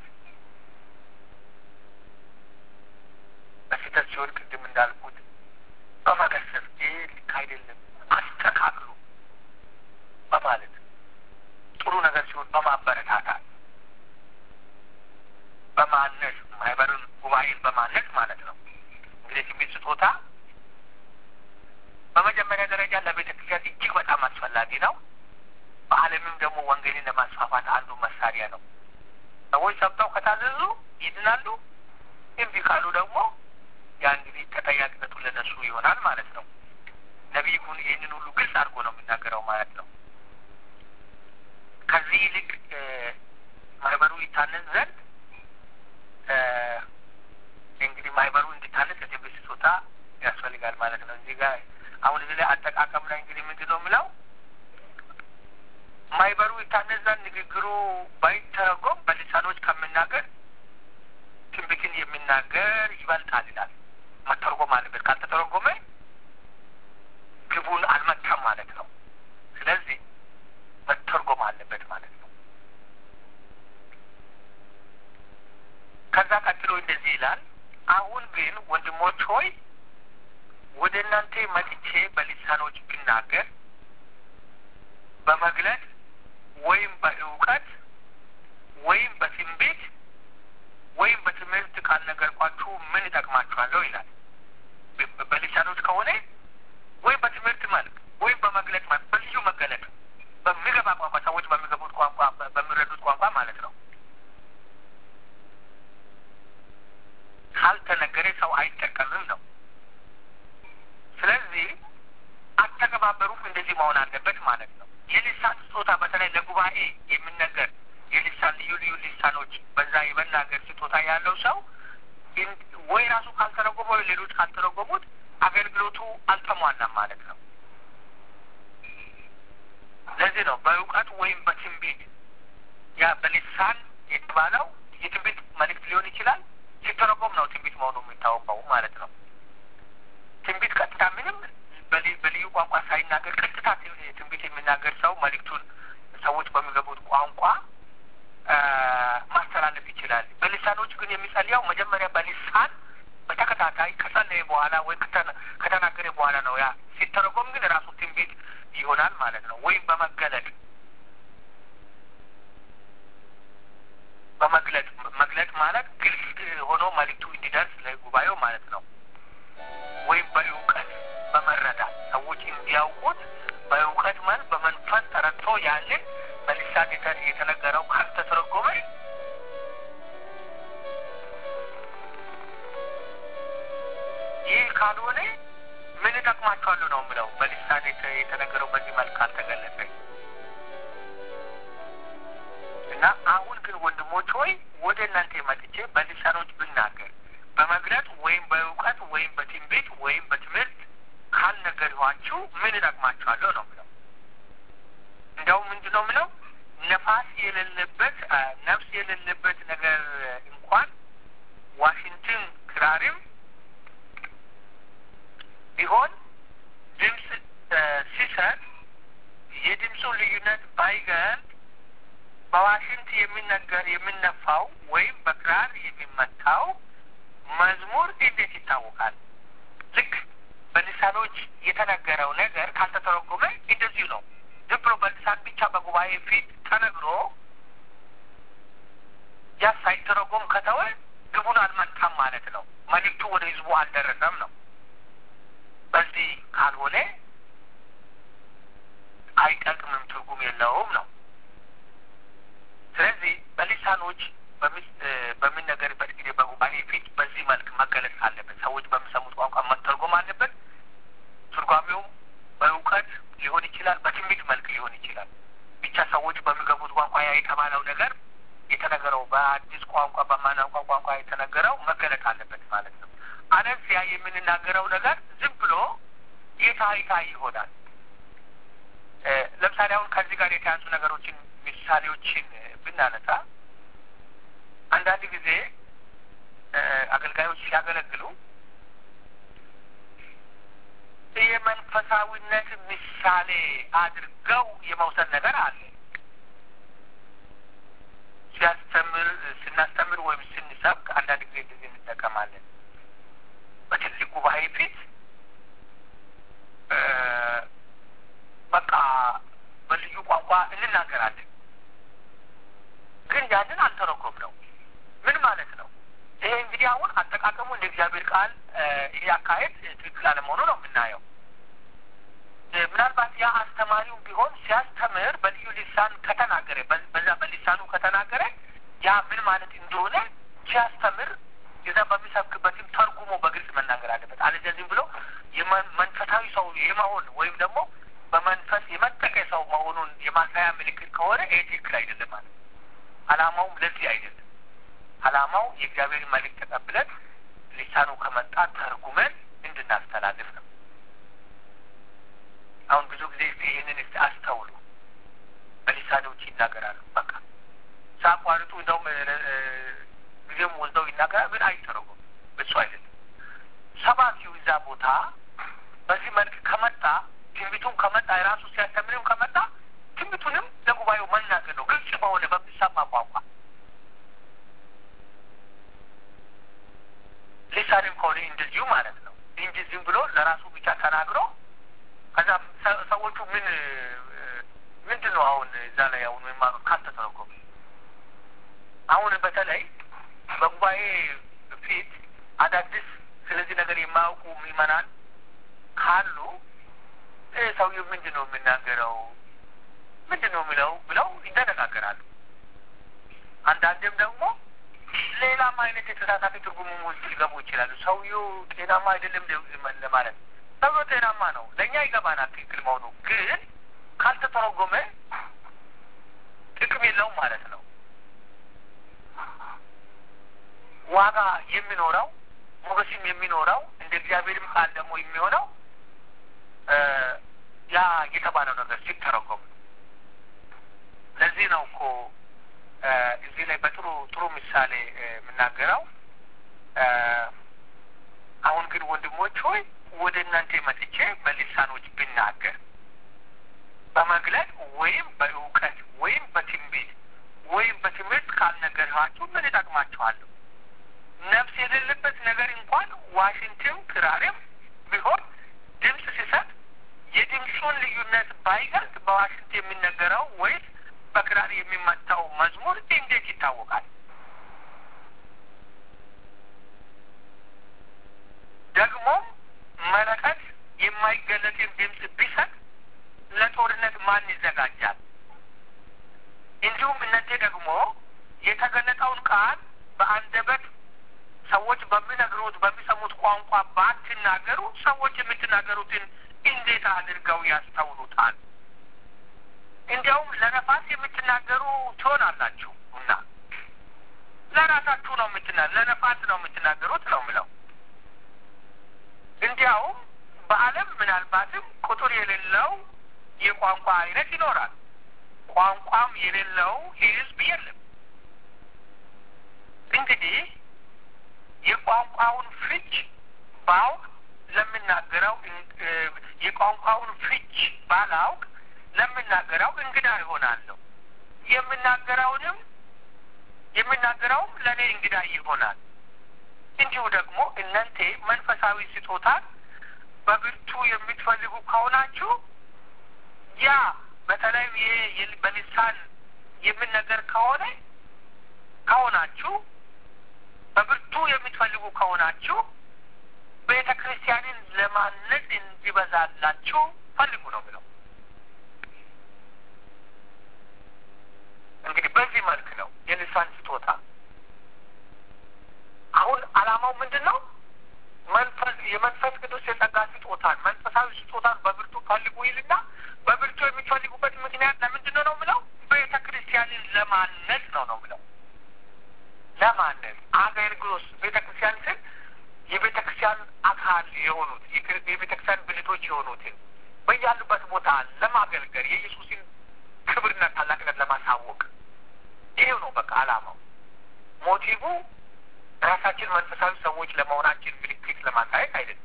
[SPEAKER 1] በስህተት ሲሆን ቅድም እንዳልኩት በመገሰጽ ይህ ልክ አይደለም አስተካክሉ በማለት ጥሩ ነገር ሲሆን በማበረታታት በማነስ ማህበርን ጉባኤን በማነስ ማለት ነው። እንግዲህ ትንቢት ስጦታ በመጀመሪያ ደረጃ ለቤተ ክርስቲያን እጅግ በጣም አስፈላጊ ነው። በዓለምም ደግሞ ወንጌልን ለማስፋፋት አንዱ መሳሪያ ነው። ሰዎች ሰምተው ከታዘዙ ይድናሉ። እምቢ ካሉ ደግሞ ያ እንግዲህ ተጠያቂነቱ ለነሱ ይሆናል ማለት ነው። ነቢይ ግን ይህንን ሁሉ ግልጽ አድርጎ ነው የሚናገረው ማለት ነው። ከዚህ ይልቅ ማህበሩ ይታነጽ ዘንድ እንግዲህ ማህበሩ እንዲታነጽ የትንቢት ስጦታ ያስፈልጋል ማለት ነው። እዚህ ጋር አሁን እዚህ ላይ አጠቃቀም ላይ እንግዲህ ምንድን ነው የምለው ማህበሩ ይታነጽ ዘንድ ንግግሩ ባይተረጎም በልሳኖች ከምናገር ትንቢትን የሚናገር ይበልጣል ይላል። መተርጎም አለበት። ካልተተረጎመ ግቡን አልመታም ማለት ነው። ስለዚህ መተርጎም አለበት ማለት ነው። ከዛ ቀጥሎ እንደዚህ ይላል። አሁን ግን ወንድሞች ሆይ ወደ እናንተ መጥቼ በልሳኖች ብናገር በመግለጥ ወይም በእውቀት ወይም በትንቢት ወይም በትምህርት ካልነገርኳችሁ ምን ይጠቅማችኋለሁ ይላል። በልሳኖች ከሆነ ወይም በትምህርት መልክ ወይም በመግለጥ መልክ በልዩ መገለጥ በሚገባ ቋንቋ ሰዎች በሚገቡት ቋንቋ በሚረዱት ቋንቋ ማለት ነው ካልተነገረ ሰው አይጠቀምም ነው። ስለዚህ አተገባበሩም እንደዚህ መሆን አለበት ማለት ነው። የልሳን ስጦታ በተለይ ለጉባኤ የሚነገር የልሳን ልዩ ልዩ ልሳኖች በዛ የመናገር ስጦታ ያለው ሰው ወይ ራሱ ካልተረጎመ ወይ ሌሎች ካልተረጎሙት አገልግሎቱ አልተሟላም ማለት ነው። ለዚህ ነው በእውቀት ወይም በትንቢት ያ በልሳን የተባለው የትንቢት መልእክት ሊሆን ይችላል። ሲተረጎም ነው ትንቢት መሆኑ የሚታወቀው ማለት ነው። ትንቢት ቀጥታ ምንም በልዩ ቋንቋ ሳይናገር ቀጥታ ትንቢት የሚናገር ሰው መልእክቱን ሰዎች በሚገቡት ቋንቋ ማስተላለፍ ይችላል። በልሳኖች ግን የሚጸልያው መጀመሪያ በልሳን በተከታታይ ከጸለየ በኋላ ወይ ከተናገረ በኋላ ነው። ያ ሲተረጎም ግን ራሱ ትንቢት ይሆናል ማለት ነው። ወይም በመገለጥ በመግለጥ ያንን በልሳን የተነገረው ካልተተረጎመ ይህ ካልሆነ ምን እጠቅማቸዋለሁ ነው የምለው። በልሳን የተነገረው በዚህ መልክ አልተገለጸ እና አሁን ግን ወንድሞች ሆይ ወደ እናንተ መጥቼ በልሳኖች ብናገር በመግለጥ ወይም በእውቀት ወይም በትንቢት ወይም በትምህርት ካልነገርኋችሁ ምን እጠቅማችኋለሁ ነው ምለው። እንዲያውም ምንድን ነው ምለው ነፋስ የሌለበት ነፍስ የሌለበት ነገር እንኳን ዋሽንትን ክራርም ቢሆን ድምፅ ሲሰጥ የድምፁ ልዩነት ባይገልጥ በዋሽንት የሚነገር የሚነፋው ወይም በክራር የሚመታው መዝሙር እንዴት ይታወቃል? ልክ በልሳኖች የተነገረው ነገር ካልተተረጎመ እንደዚሁ ነው። ዝም ብሎ በልሳን ብቻ በጉባኤ ፊት ተነግሮ ያ ሳይተረጎም ከተወ ግቡን አልመታም ማለት ነው። መልእክቱ ወደ ህዝቡ አልደረሰም ነው። በዚህ ካልሆነ አይጠቅምም፣ ትርጉም የለውም ነው። ስለዚህ በልሳኖች በሚነገርበት ጊዜ በጉባኤ ፊት በዚህ መልክ መገለጽ አለበት። ሰዎች በሚሰሙት ቋንቋ መተርጎም አለበት። ትርጓሜውም በእውቀት ሊሆን ይችላል፣ በትንቢት መልክ ሊሆን ይችላል። ብቻ ሰዎች በሚገቡት ቋንቋ ያ የተባለው ነገር የተነገረው በአዲስ ቋንቋ በማናውቀው ቋንቋ የተነገረው መገለጥ አለበት ማለት ነው። አለዚያ የምንናገረው ነገር ዝም ብሎ የታይታ ይሆናል። ለምሳሌ አሁን ከዚህ ጋር የተያዙ ነገሮችን ምሳሌዎችን ብናነሳ አንዳንድ ጊዜ አገልጋዮች ሲያገለግሉ የመንፈሳዊነት ምሳሌ አድርገው የመውሰድ ነገር አለ። ሲያስተምር ስናስተምር ወይም ስንሰብክ አንዳንድ ጊዜ እንደዚህ እንጠቀማለን። በትልቅ ጉባኤ ፊት በቃ በልዩ ቋንቋ እንናገራለን። ግን ያንን አልተረጎም ነው። ምን ማለት ነው? ይሄ እንግዲህ አሁን አጠቃቀሙ እንደ እግዚአብሔር ቃል ይሄ አካሄድ ትክክል አለመሆኑ ነው የምናየው። ምናልባት ያ አስተማሪው ቢሆን ሲያስተምር በልዩ ልሳን ከተናገረ በዛ በልሳኑ ከተናገረ ያ ምን ማለት እንደሆነ ሲያስተምር የዛ በሚሰብክበትም ተርጉሞ በግልጽ መናገር አለበት። አለዚያ ዝም ብሎ መንፈሳዊ ሰው የመሆን ወይም ደግሞ በመንፈስ የመጠቀ ሰው መሆኑን የማሳያ ምልክት ከሆነ ይሄ ትክክል አይደለም ማለት ነው። አላማውም ለዚህ አይደለም። አላማው የእግዚአብሔር መልእክት ተቀብለን ሊሳኑ ከመጣ ተርጉመን እንድናስተላልፍ ነው። አሁን ብዙ ጊዜ እስቲ ይህንን እስቲ አስተውሉ። በሊሳኖች ይናገራሉ። በቃ ሳቋርጡ እንደውም ጊዜም ወስደው ይናገራል፣ ግን አይተረጉም። እሱ አይደለም ሰባኪው እዛ ቦታ በዚህ መልክ ከመጣ ትንቢቱም ከመጣ የራሱ ሲያስተምርም ከመጣ ትንቢቱንም ለጉባኤው መናገር ነው፣ ግልጽ በሆነ በሚሰማ ቋንቋ። ሊሳንም ከሆነ እንደዚሁ ማለት ነው እንጂ ዝም ብሎ ለራሱ ብቻ ተናግሮ ከዛ ሰዎቹ ምን ምንድን ነው አሁን እዛ ላይ አሁን የማኑት ካልተተረጎመ አሁን በተለይ በጉባኤ ፊት አዳዲስ ስለዚህ ነገር የማያውቁ ምዕመናን ካሉ ይህ ሰውዬው ምንድን ነው የሚናገረው ምንድን ነው የሚለው ብለው ይደነጋገራሉ። አንዳንድም ደግሞ ሌላም አይነት የተሳሳተ ትርጉሙ ውስጥ ሊገቡ ይችላሉ። ሰውዬው ጤናማ አይደለም ለማለት ሰውዬው ጤናማ ነው፣ ለእኛ ይገባናል ትክክል መሆኑ፣ ግን ካልተተረጎመ ጥቅም የለውም ማለት ነው። ዋጋ የሚኖረው ሞገስም የሚኖረው እንደ እግዚአብሔርም ቃል ደግሞ የሚሆነው ያ የተባለው ነገር ሲተረጎም ለዚህ ነው እኮ እዚህ ላይ በጥሩ ጥሩ ምሳሌ የምናገረው አሁን ግን ወንድሞች ሆይ ወደ እናንተ መጥቼ በልሳኖች ብናገር በመግለጥ ወይም በእውቀት ወይም በትንቢት ወይም በትምህርት ካልነገርኋችሁ ምን እጠቅማችኋለሁ? ነፍስ የሌለበት ነገር እንኳን ዋሽንትም ክራርም ቢሆን ድምፅ ሲሰጥ የድምፁን ልዩነት ባይገልጥ በዋሽንት የሚነገረው ወይስ በክራር የሚመታው መዝሙር እንዴት ይታወቃል? ደግሞም መለከት የማይገለጥን ድምፅ ቢሰጥ ለጦርነት ማን ይዘጋጃል? እንዲሁም እናንተ ደግሞ የተገለጠውን ቃል በአንደበት ሰዎች በሚነግሩት በሚሰሙት ቋንቋ ባትናገሩ ሰዎች የምትናገሩትን እንዴት አድርገው ያስተውሉታል? እንዲያውም ለነፋስ የምትናገሩ ትሆናላችሁ እና ለራሳችሁ ነው የምትና ለነፋስ ነው የምትናገሩት ነው ምለው። እንዲያውም በዓለም ምናልባትም ቁጥር የሌለው የቋንቋ አይነት ይኖራል። ቋንቋም የሌለው ሕዝብ የለም። እንግዲህ የቋንቋውን ፍች ባውቅ ለምናገረው የቋንቋውን ፍች ባላውቅ ለምናገረው እንግዳ ይሆናለሁ። የምናገረውንም የምናገረውም ለእኔ እንግዳ ይሆናል። እንዲሁ ደግሞ እናንተ መንፈሳዊ ስጦታን በብርቱ የምትፈልጉ ከሆናችሁ ያ በተለይ ይሄ በልሳን የምነገር ከሆነ ከሆናችሁ በብርቱ የምትፈልጉ ከሆናችሁ ቤተ ክርስቲያንን ለማነጽ እንዲበዛላችሁ ፈልጉ ነው ብለው እንግዲህ በዚህ መልክ ነው የልሳን ስጦታ። አሁን ዓላማው ምንድን ነው? መንፈስ የመንፈስ ቅዱስ የጸጋ ስጦታን መንፈሳዊ ስጦታን በብርቱ ፈልጉ ይልና በብርቱ የሚፈልጉበት ምክንያት ለምንድን ነው ነው ምለው ቤተ ክርስቲያንን ለማነጽ ነው ነው ምለው ለማነጽ አገልግሎት ቤተ ክርስቲያን ስል የቤተ ክርስቲያን አካል የሆኑት የቤተ ክርስቲያን ብልቶች የሆኑትን በያሉበት ቦታ ለማገልገል የኢየሱስን ክብርና ታላቅነት ለማሳወቅ ይሄው ነው በቃ ዓላማው። ሞቲቭ ራሳችን መንፈሳዊ ሰዎች ለመሆናችን ምልክት ለማሳየት አይደለም።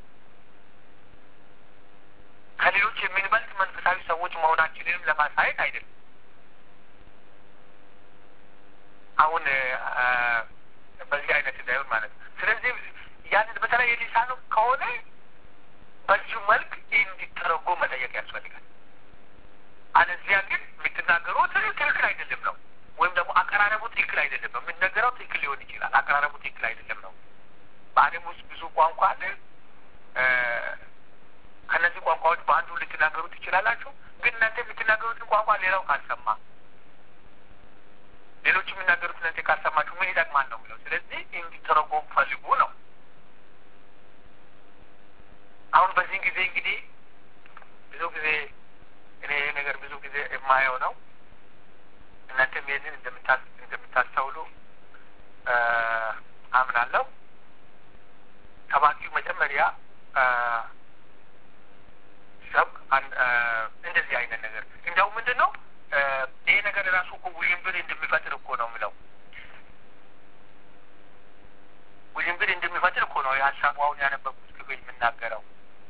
[SPEAKER 1] ከሌሎች የምንበልጥ መንፈሳዊ ሰዎች መሆናችንንም ለማሳየት አይደለም። አሁን በዚህ አይነት እንዳይሆን ማለት ነው። ስለዚህ ያንን በተለይ የሊሳኑ ከሆነ በዚሁ መልክ እንዲተረጎም መጠየቅ ያስፈልጋል። አለዚያ ግን የምትናገሩት ትክክል አይደለም ነው ወይም ደግሞ አቀራረቡ ትክክል አይደለም ነው። የምንነገረው ትክክል ሊሆን ይችላል፣ አቀራረቡ ትክክል አይደለም ነው። በዓለም ውስጥ ብዙ ቋንቋ አለ። ከእነዚህ ቋንቋዎች በአንዱ ልትናገሩ ትችላላችሁ። ግን እናንተ የምትናገሩትን ቋንቋ ሌላው ካልሰማ፣ ሌሎች የሚናገሩት እናንተ ካልሰማችሁ ምን ይጠቅማል ነው የሚለው። ስለዚህ እንዲተረጎም ፈልጉ ነው። አሁን በዚህን ጊዜ እንግዲህ ብዙ ጊዜ እኔ ይህ ነገር ብዙ ጊዜ የማየው ነው። እናንተም ይህንን እንደምታስተውሉ አምናለሁ። ሰባኪው መጀመሪያ ሰብ እንደዚህ አይነት ነገር እንዲያው ምንድን ነው ይሄ ነገር ራሱ እኮ ውዥንብር እንደሚፈጥር እኮ ነው የምለው። ውዥንብር እንደሚፈጥር እኮ ነው የሀሳቡ አሁን ያነበብኩት ክፍል የምናገረው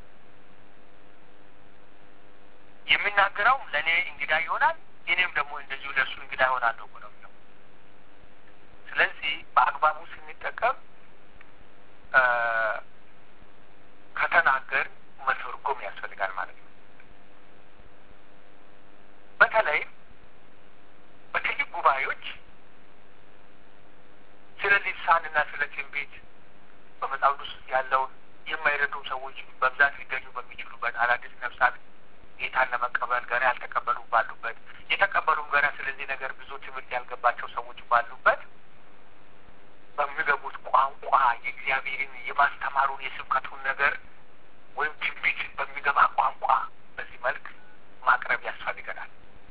[SPEAKER 1] የምናገረውም ለእኔ እንግዳ ይሆናል፣ እኔም ደግሞ እንደዚሁ ለእሱ እንግዳ ይሆናለሁ እኮ ነው የሚለው። ስለዚህ በአግባቡ ስንጠቀም ከተናገር መተርጎም ያስፈልጋል ማለት ነው። በተለይ በትልቅ ጉባኤዎች ስለ ልሳንና ስለ ትንቢት በመጽሐፍ ቅዱስ ያለውን የማይረዱ ሰዎች በብዛት ሊገኙ በሚችሉበት አዳዲስ ነፍሳት ጌታን ለመቀበል ገና ያልተቀበሉ ባሉበት የተቀበሉም ገና ስለዚህ ነገር ብዙ ትምህርት ያልገባቸው ሰዎች ባሉበት በሚገቡት ቋንቋ የእግዚአብሔርን የማስተማሩን የስብከቱን ነገር ወይም ትንቢት በሚገባ ቋንቋ በዚህ መልክ ማቅረብ ያስፈልገናል።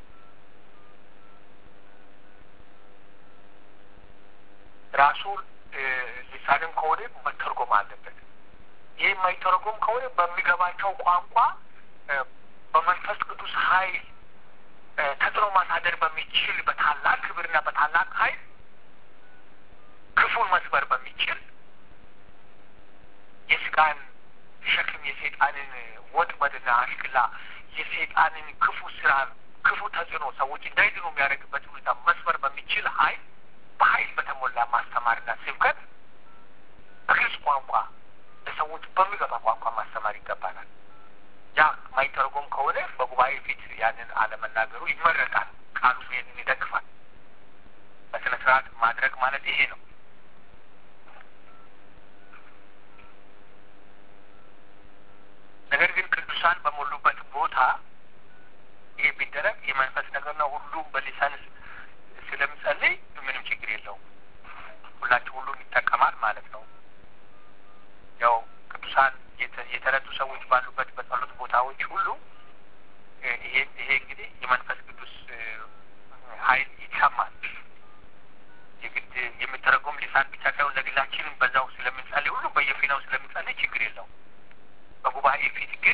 [SPEAKER 1] ራሱ ሊሳንም ከሆነ መተርጎም አለበት። ይህ የማይተረጎም ከሆነ በሚገባቸው ቋንቋ በመንፈስ ቅዱስ ኃይል ተጽዕኖ ማሳደር በሚችል በታላቅ ክብርና በታላቅ ኃይል ክፉን መስበር በሚችል የስጋን ሸክም የሴጣንን ወጥመድና አሽክላ የሴጣንን ክፉ ስራ ክፉ ተጽዕኖ ሰዎች እንዳይድኑ የሚያደርግበት ሁኔታ መስበር በሚችል ኃይል በኃይል በተሞላ ማስተማርና ስብከት በግልጽ ቋንቋ ለሰዎች በሚገባ ቋንቋ ማስተማር ይገባናል። ያ ማይተረጎም ከሆነ በጉባኤ ፊት ያንን አለመናገሩ ይመረጣል። ቃሉ ይህንን ይደግፋል። በስነ ስርዓት ማድረግ ማለት ይሄ ነው። ነገር ግን ቅዱሳን በሞሉበት ቦታ ይሄ ቢደረግ የመንፈስ ነገር ነው። ሁሉም በሊሳን ስለምጸልይ ምንም ችግር የለውም። ሁላችሁ ሁሉም ይጠቀማል ማለት ነው። ያው ቅዱሳን የተረዱ ሰዎች ባሉበት በጸሎት ቦታዎች ሁሉ ይሄ ይሄ እንግዲህ የመንፈስ ቅዱስ ኃይል ይሰማል። የግድ የሚተረጎም ሊሳን ብቻ ሳይሆን ለግላችንም በዛው ስለምንጸልይ ሁሉ በየፊናው ስለምንጸልይ ችግር የለውም። በጉባኤ ፊት ግን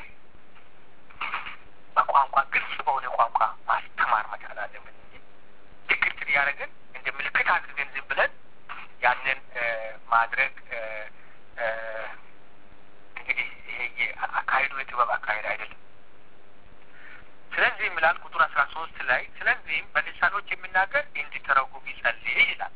[SPEAKER 1] በቋንቋ ግልጽ በሆነ ቋንቋ ማስተማር መቻል አለብን እንጂ ድግርት እያደረግን እንደ ምልክት አድርገን ዝም ብለን ያንን ማድረግ እንግዲህ ይሄ አካሄዱ የጥበብ አካሄድ አይደለም። ስለዚህ ምላል ቁጥር አስራ ሶስት ላይ ስለዚህም በልሳኖች የሚናገር እንዲተረጉም ይጸልይ ይላል።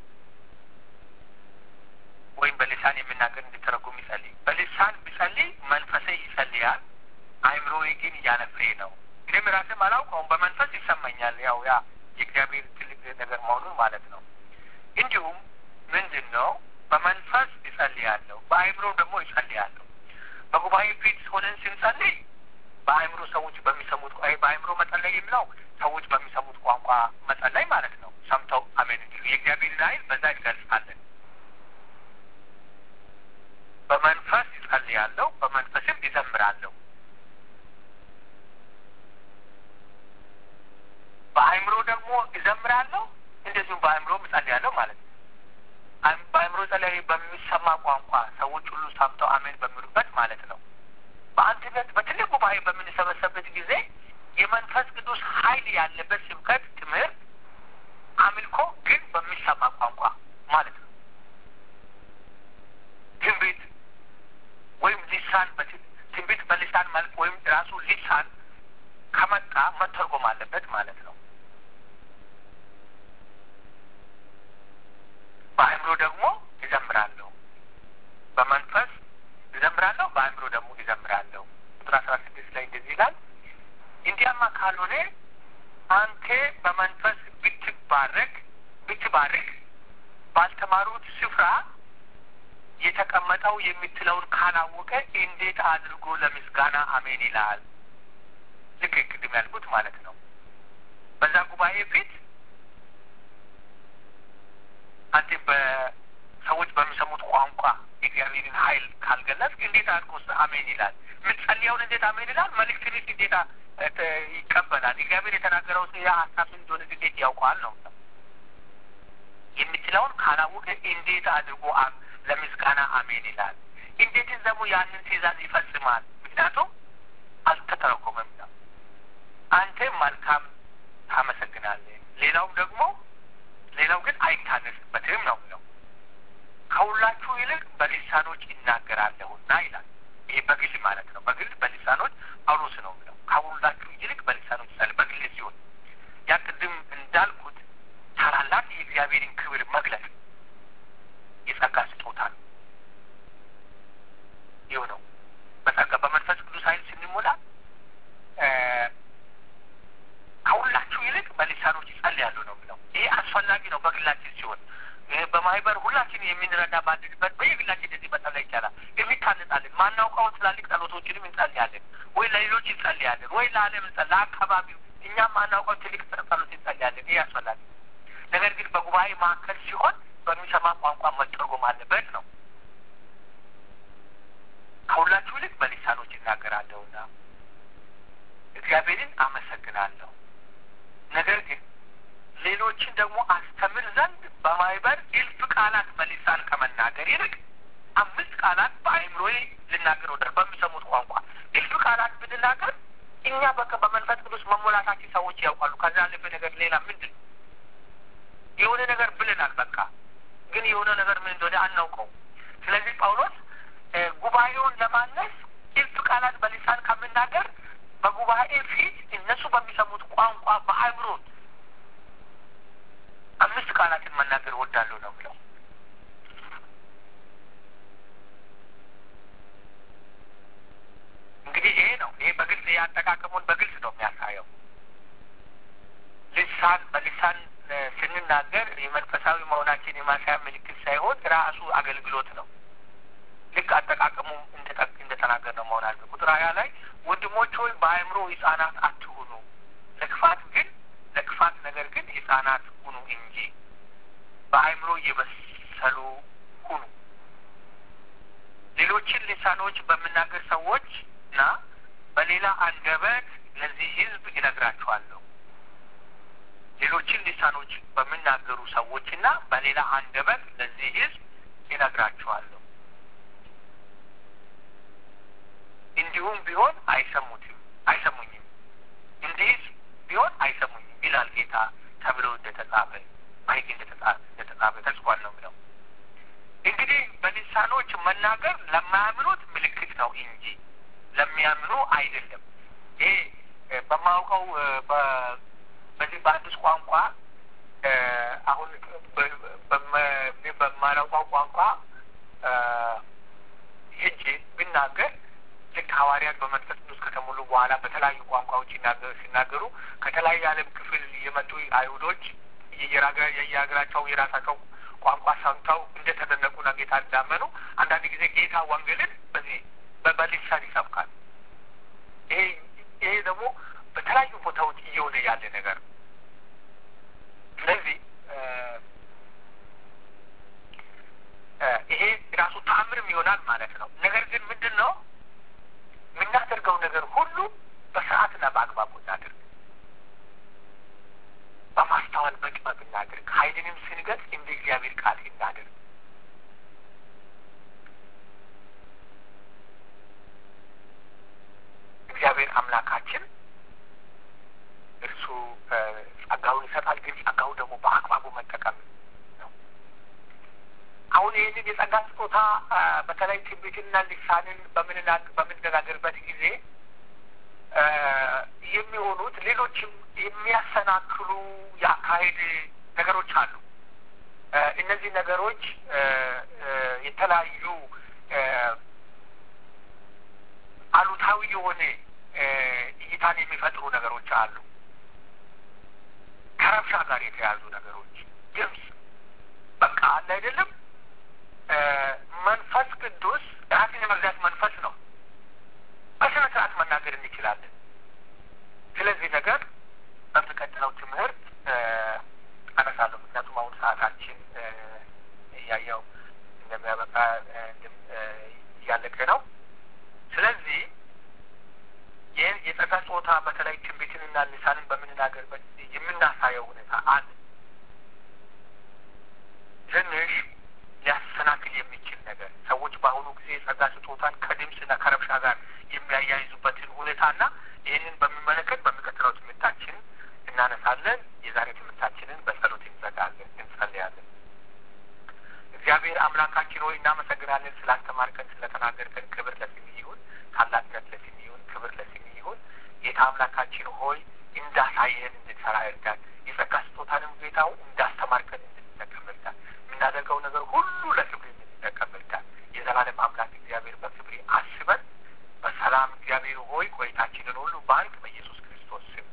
[SPEAKER 1] ወይም በልሳን የሚናገር እንዲተረጉም ይጸልይ። በልሳን ቢጸልይ መንፈሴ ይጸልያል፣ አእምሮዬ ግን ያለ ፍሬ ነው። እኔም ራሴም አላውቀውም፣ በመንፈስ ይሰማኛል። ያው ያ የእግዚአብሔር ትልቅ ነገር መሆኑን ማለት ነው። እንዲሁም ምንድን ነው በመንፈስ ይጸልያለሁ፣ በአእምሮ ደግሞ ይጸልያለሁ። በጉባኤ ፊት ሆነን ስንጸልይ በአእምሮ ሰዎች በሚሰሙት በአእምሮ መጸለይ የሚለው ሰዎች በሚሰሙት ቋንቋ መጸለይ ማለት ነው። ሰምተው አሜን እንዲሉ የእግዚአብሔርን ኃይል በዛ ይገልጻለን። በመንፈስ ይጸልያለሁ፣ በመንፈስም ይዘምራለሁ። በአእምሮ ደግሞ ይዘምራለሁ፣ እንደዚሁም በአእምሮ እጸልያለሁ ማለት ነው። በአእምሮ ጸለይ በሚሰማ ቋንቋ ሰዎች ሁሉ ሰምተው አሜን በሚሉበት ማለት ነው። በአንድነት በትልቅ ጉባኤ በምንሰበሰብበት ጊዜ የመንፈስ ቅዱስ ኃይል ያለበት ስብከት፣ ትምህርት፣ አምልኮ ግን በሚሰማ ቋንቋ ማለት ነው። ትንቢት ወይም ሊሳን ትንቢት በሊሳን መልክ ወይም ራሱ ሊሳን ከመጣ መተርጎም አለበት ማለት ነው። በአእምሮ ደግሞ ይዘምራለሁ፣ በመንፈስ ይዘምራለሁ፣ በአእምሮ ደግሞ ይዘምራለሁ። ቁጥር አስራ ስድስት ላይ እንደዚህ ይላል፣ እንዲያማ ካልሆነ አንተ በመንፈስ ብትባረክ ብትባርክ ባልተማሩት ስፍራ የተቀመጠው የምትለውን ካላወቀ እንዴት አድርጎ ለምስጋና አሜን ይላል? ልክ ቅድም ያልኩት ማለት ነው። በዛ ጉባኤ ፊት አንተ በሰዎች በሚሰሙት ቋንቋ የእግዚአብሔርን ኃይል ካልገለጽ እንዴት አድርጎ አሜን ይላል? የምትጸልየውን እንዴት አሜን ይላል? መልእክትንስ እንዴት ይቀበላል? እግዚአብሔር የተናገረው ያ ሀሳብ እንደሆነ እንዴት ያውቀዋል ነው የምትለውን ካላወቀ እንዴት አድርጎ ለምስጋና አሜን ይላል? እንዴትስ ደግሞ ያንን ትእዛዝ ይፈጽማል? ምክንያቱም አልተተረጎመም ነው። አንተ መልካም ታመሰግናለህ፣ ሌላውም ደግሞ ሌላው ግን አይታነስበትም ነው የሚለው። ከሁላችሁ ይልቅ በሊሳኖች ይናገራለሁና ይላል። ይሄ በግል ማለት ነው። በግል በሊሳኖች ጳውሎስ ነው የሚለው። ከሁላችሁ ይልቅ በሊሳኖች ይላል። በግል ሲሆን ያ ቅድም እንዳልኩት ታላላቅ የእግዚአብሔርን ክብር መግለጽ የጸጋ ስጦታ ነው። ይህ ነው በጸጋ በመንፈስ ቅዱስ ኃይል ስንሞላ ከሁላችሁ ይልቅ በሊሳኖች ይጸልያሉ ነው የሚለው። ይሄ አስፈላጊ ነው በግላችን ሲሆን በማህበር ሁላችን የምንረዳ ባንድንበት በየግላችን እንደዚህ መጸለይ ይቻላል። የሚታነጻለን ማናውቀው ትላልቅ ጸሎቶችንም እንጸልያለን፣ ወይ ለሌሎች እንጸልያለን፣ ወይ ለዓለም እንጸ ለአካባቢው እኛም ማናውቀው ትልቅ ጸሎት እንጸልያለን። ይህ አስፈላጊ ነው። ነገር ግን በጉባኤ መካከል ሲሆን በሚሰማ ቋንቋ መተርጎም አለበት ነው። ከሁላችሁ ይልቅ በሊሳኖች ይናገራለሁና እግዚአብሔርን አመሰግናለሁ። ነገር ግን ሌሎችን ደግሞ አስተምር ዘንድ በማህበር እልፍ ቃላት በሊሳን ከመናገር ይልቅ አምስት ቃላት በአእምሮዬ ልናገር ወደ በሚሰሙት ቋንቋ እልፍ ቃላት ብንናገር እኛ በቃ በመንፈስ ቅዱስ መሞላታችን ሰዎች ያውቃሉ። ከዛ ያለፈ ነገር ሌላ ምንድን ነው? የሆነ ነገር ብለናል። በቃ ግን የሆነ ነገር ምን እንደሆነ አናውቀው። ስለዚህ ጳውሎስ ጉባኤውን ለማነስ እልፍ ቃላት በሊሳን ከምናገር በጉባኤ ፊት እነሱ በሚሰሙት ቋንቋ በአእምሮ አምስት ቃላትን መናገር እወዳለሁ ነው ብለው እንግዲህ ይሄ ነው። ይሄ በግልጽ የአጠቃቀሙን በግልጽ ነው የሚያሳየው። ልሳን በልሳን ስንናገር የመንፈሳዊ መሆናችን የማሳያ ምልክት ሳይሆን ራሱ አገልግሎት ነው። ልክ አጠቃቀሙ እንደተናገር ነው መሆን አለ። ቁጥር ሀያ ላይ ወንድሞች ሆይ በአእምሮ ህጻናት አትሁኑ፣ ለክፋት ግን ለክፋት ነገር ግን ህጻናት ሁኑ እንጂ አንደበት ለዚህ ሕዝብ ይነግራቸዋለሁ። ሌሎችን ሊሳኖች በሚናገሩ ሰዎችና በሌላ አንደበት ለዚህ ሕዝብ ይነግራቸዋለሁ። እንዲሁም ቢሆን አይሰሙትም አይሰሙኝም፣ እንዲህስ ቢሆን አይሰሙኝም ይላል ጌታ ተብሎ እንደተጻፈ በሕግ እንደተጻፈ ተጽፏል ነው የሚለው። እንግዲህ በሊሳኖች መናገር ለማያምኑት ምልክት ነው እንጂ ለሚያምኑ አይደለም። ይሄ በማውቀው በዚህ በአዲስ ቋንቋ አሁን በማላውቀው ቋንቋ ሄጄ ብናገር ልክ ሐዋርያት በመንፈስ ቅዱስ ከተሞሉ በኋላ በተለያዩ ቋንቋዎች ሲናገሩ ከተለያዩ ዓለም ክፍል የመጡ አይሁዶች የየሀገራቸው የራሳቸው ቋንቋ ሰምተው እንደተደነቁና ጌታ እንዳመኑ አንዳንድ ጊዜ ጌታ ወንጌልን በዚህ በሊሳን ይሰብካል። ይሄ ይሄ ደግሞ በተለያዩ ቦታዎች እየሆነ ያለ ነገር ነው። ስለዚህ ይሄ ራሱ ተአምርም ይሆናል ማለት ነው። ነገር ግን ምንድን ነው የምናደርገው ነገር ሁሉ በስርዓትና በአግባቡ እናድርግ፣ በማስተዋል በጥበብ እናድርግ። ኃይልንም ስንገልጽ እንደ እግዚአብሔር ቃል እናድርግ። እግዚአብሔር አምላካችን እርሱ ጸጋውን ይሰጣል፣ ግን ጸጋው ደግሞ በአግባቡ መጠቀም ነው። አሁን ይህንን የጸጋ ስጦታ በተለይ ትንቢትና ልሳንን በምንነጋገርበት ጊዜ የሚሆኑት ሌሎችም የሚያሰናክሉ የአካሄድ ነገሮች አሉ። እነዚህ ነገሮች የተለያዩ አሉታዊ የሆነ እይታን የሚፈጥሩ ነገሮች አሉ። ከረብሻ ጋር የተያዙ ነገሮች ድምፅ በቃ አለ አይደለም። መንፈስ ቅዱስ ራስን የመግዛት መንፈስ ነው። በስነ ስርዓት መናገር እንችላለን። ስለዚህ ነገር በሚቀጥለው ትምህርት አነሳለሁ። ምክንያቱም አሁን ሰዓታችን እያየው እንደሚያበቃ እያለቀ ነው። ስለዚህ ይህን የጸጋ ጾታ በተለይ ትንቢትንና ልሳንን በምንናገርበት የምናሳየው ሁኔታ አለ። ትንሽ ሊያሰናክል የሚችል ነገር ሰዎች በአሁኑ ጊዜ የጸጋ ስጦታን ከድምፅና ከረብሻ ጋር የሚያያይዙበትን ሁኔታና ይህንን በሚመለከት በሚቀጥለው ትምህርታችን እናነሳለን። የዛሬ ትምህርታችንን በጸሎት እንዘጋለን፣ እንጸልያለን። እግዚአብሔር አምላካችን ሆይ እናመሰግናለን። ስላስተማርከን፣ ስለተናገርከን ክብር ለስም ይሁን፣ ታላቅነት ለስም ይሁን፣ ክብር ለስም ይሁን። ጌታ አምላካችን ሆይ እንዳሳየህን እንድንሰራ እርዳን። የጸጋ ስጦታንም ጌታው እንዳስተማርከን እንድንጠቀም እርዳን። የምናደርገው ነገር ሁሉ ለክብር እንድንጠቀም እርዳን። የዘላለም አምላክ እግዚአብሔር በክብር አስበን በሰላም እግዚአብሔር ሆይ ቆይታችንን ሁሉ ባርክ። በኢየሱስ ክርስቶስ ስም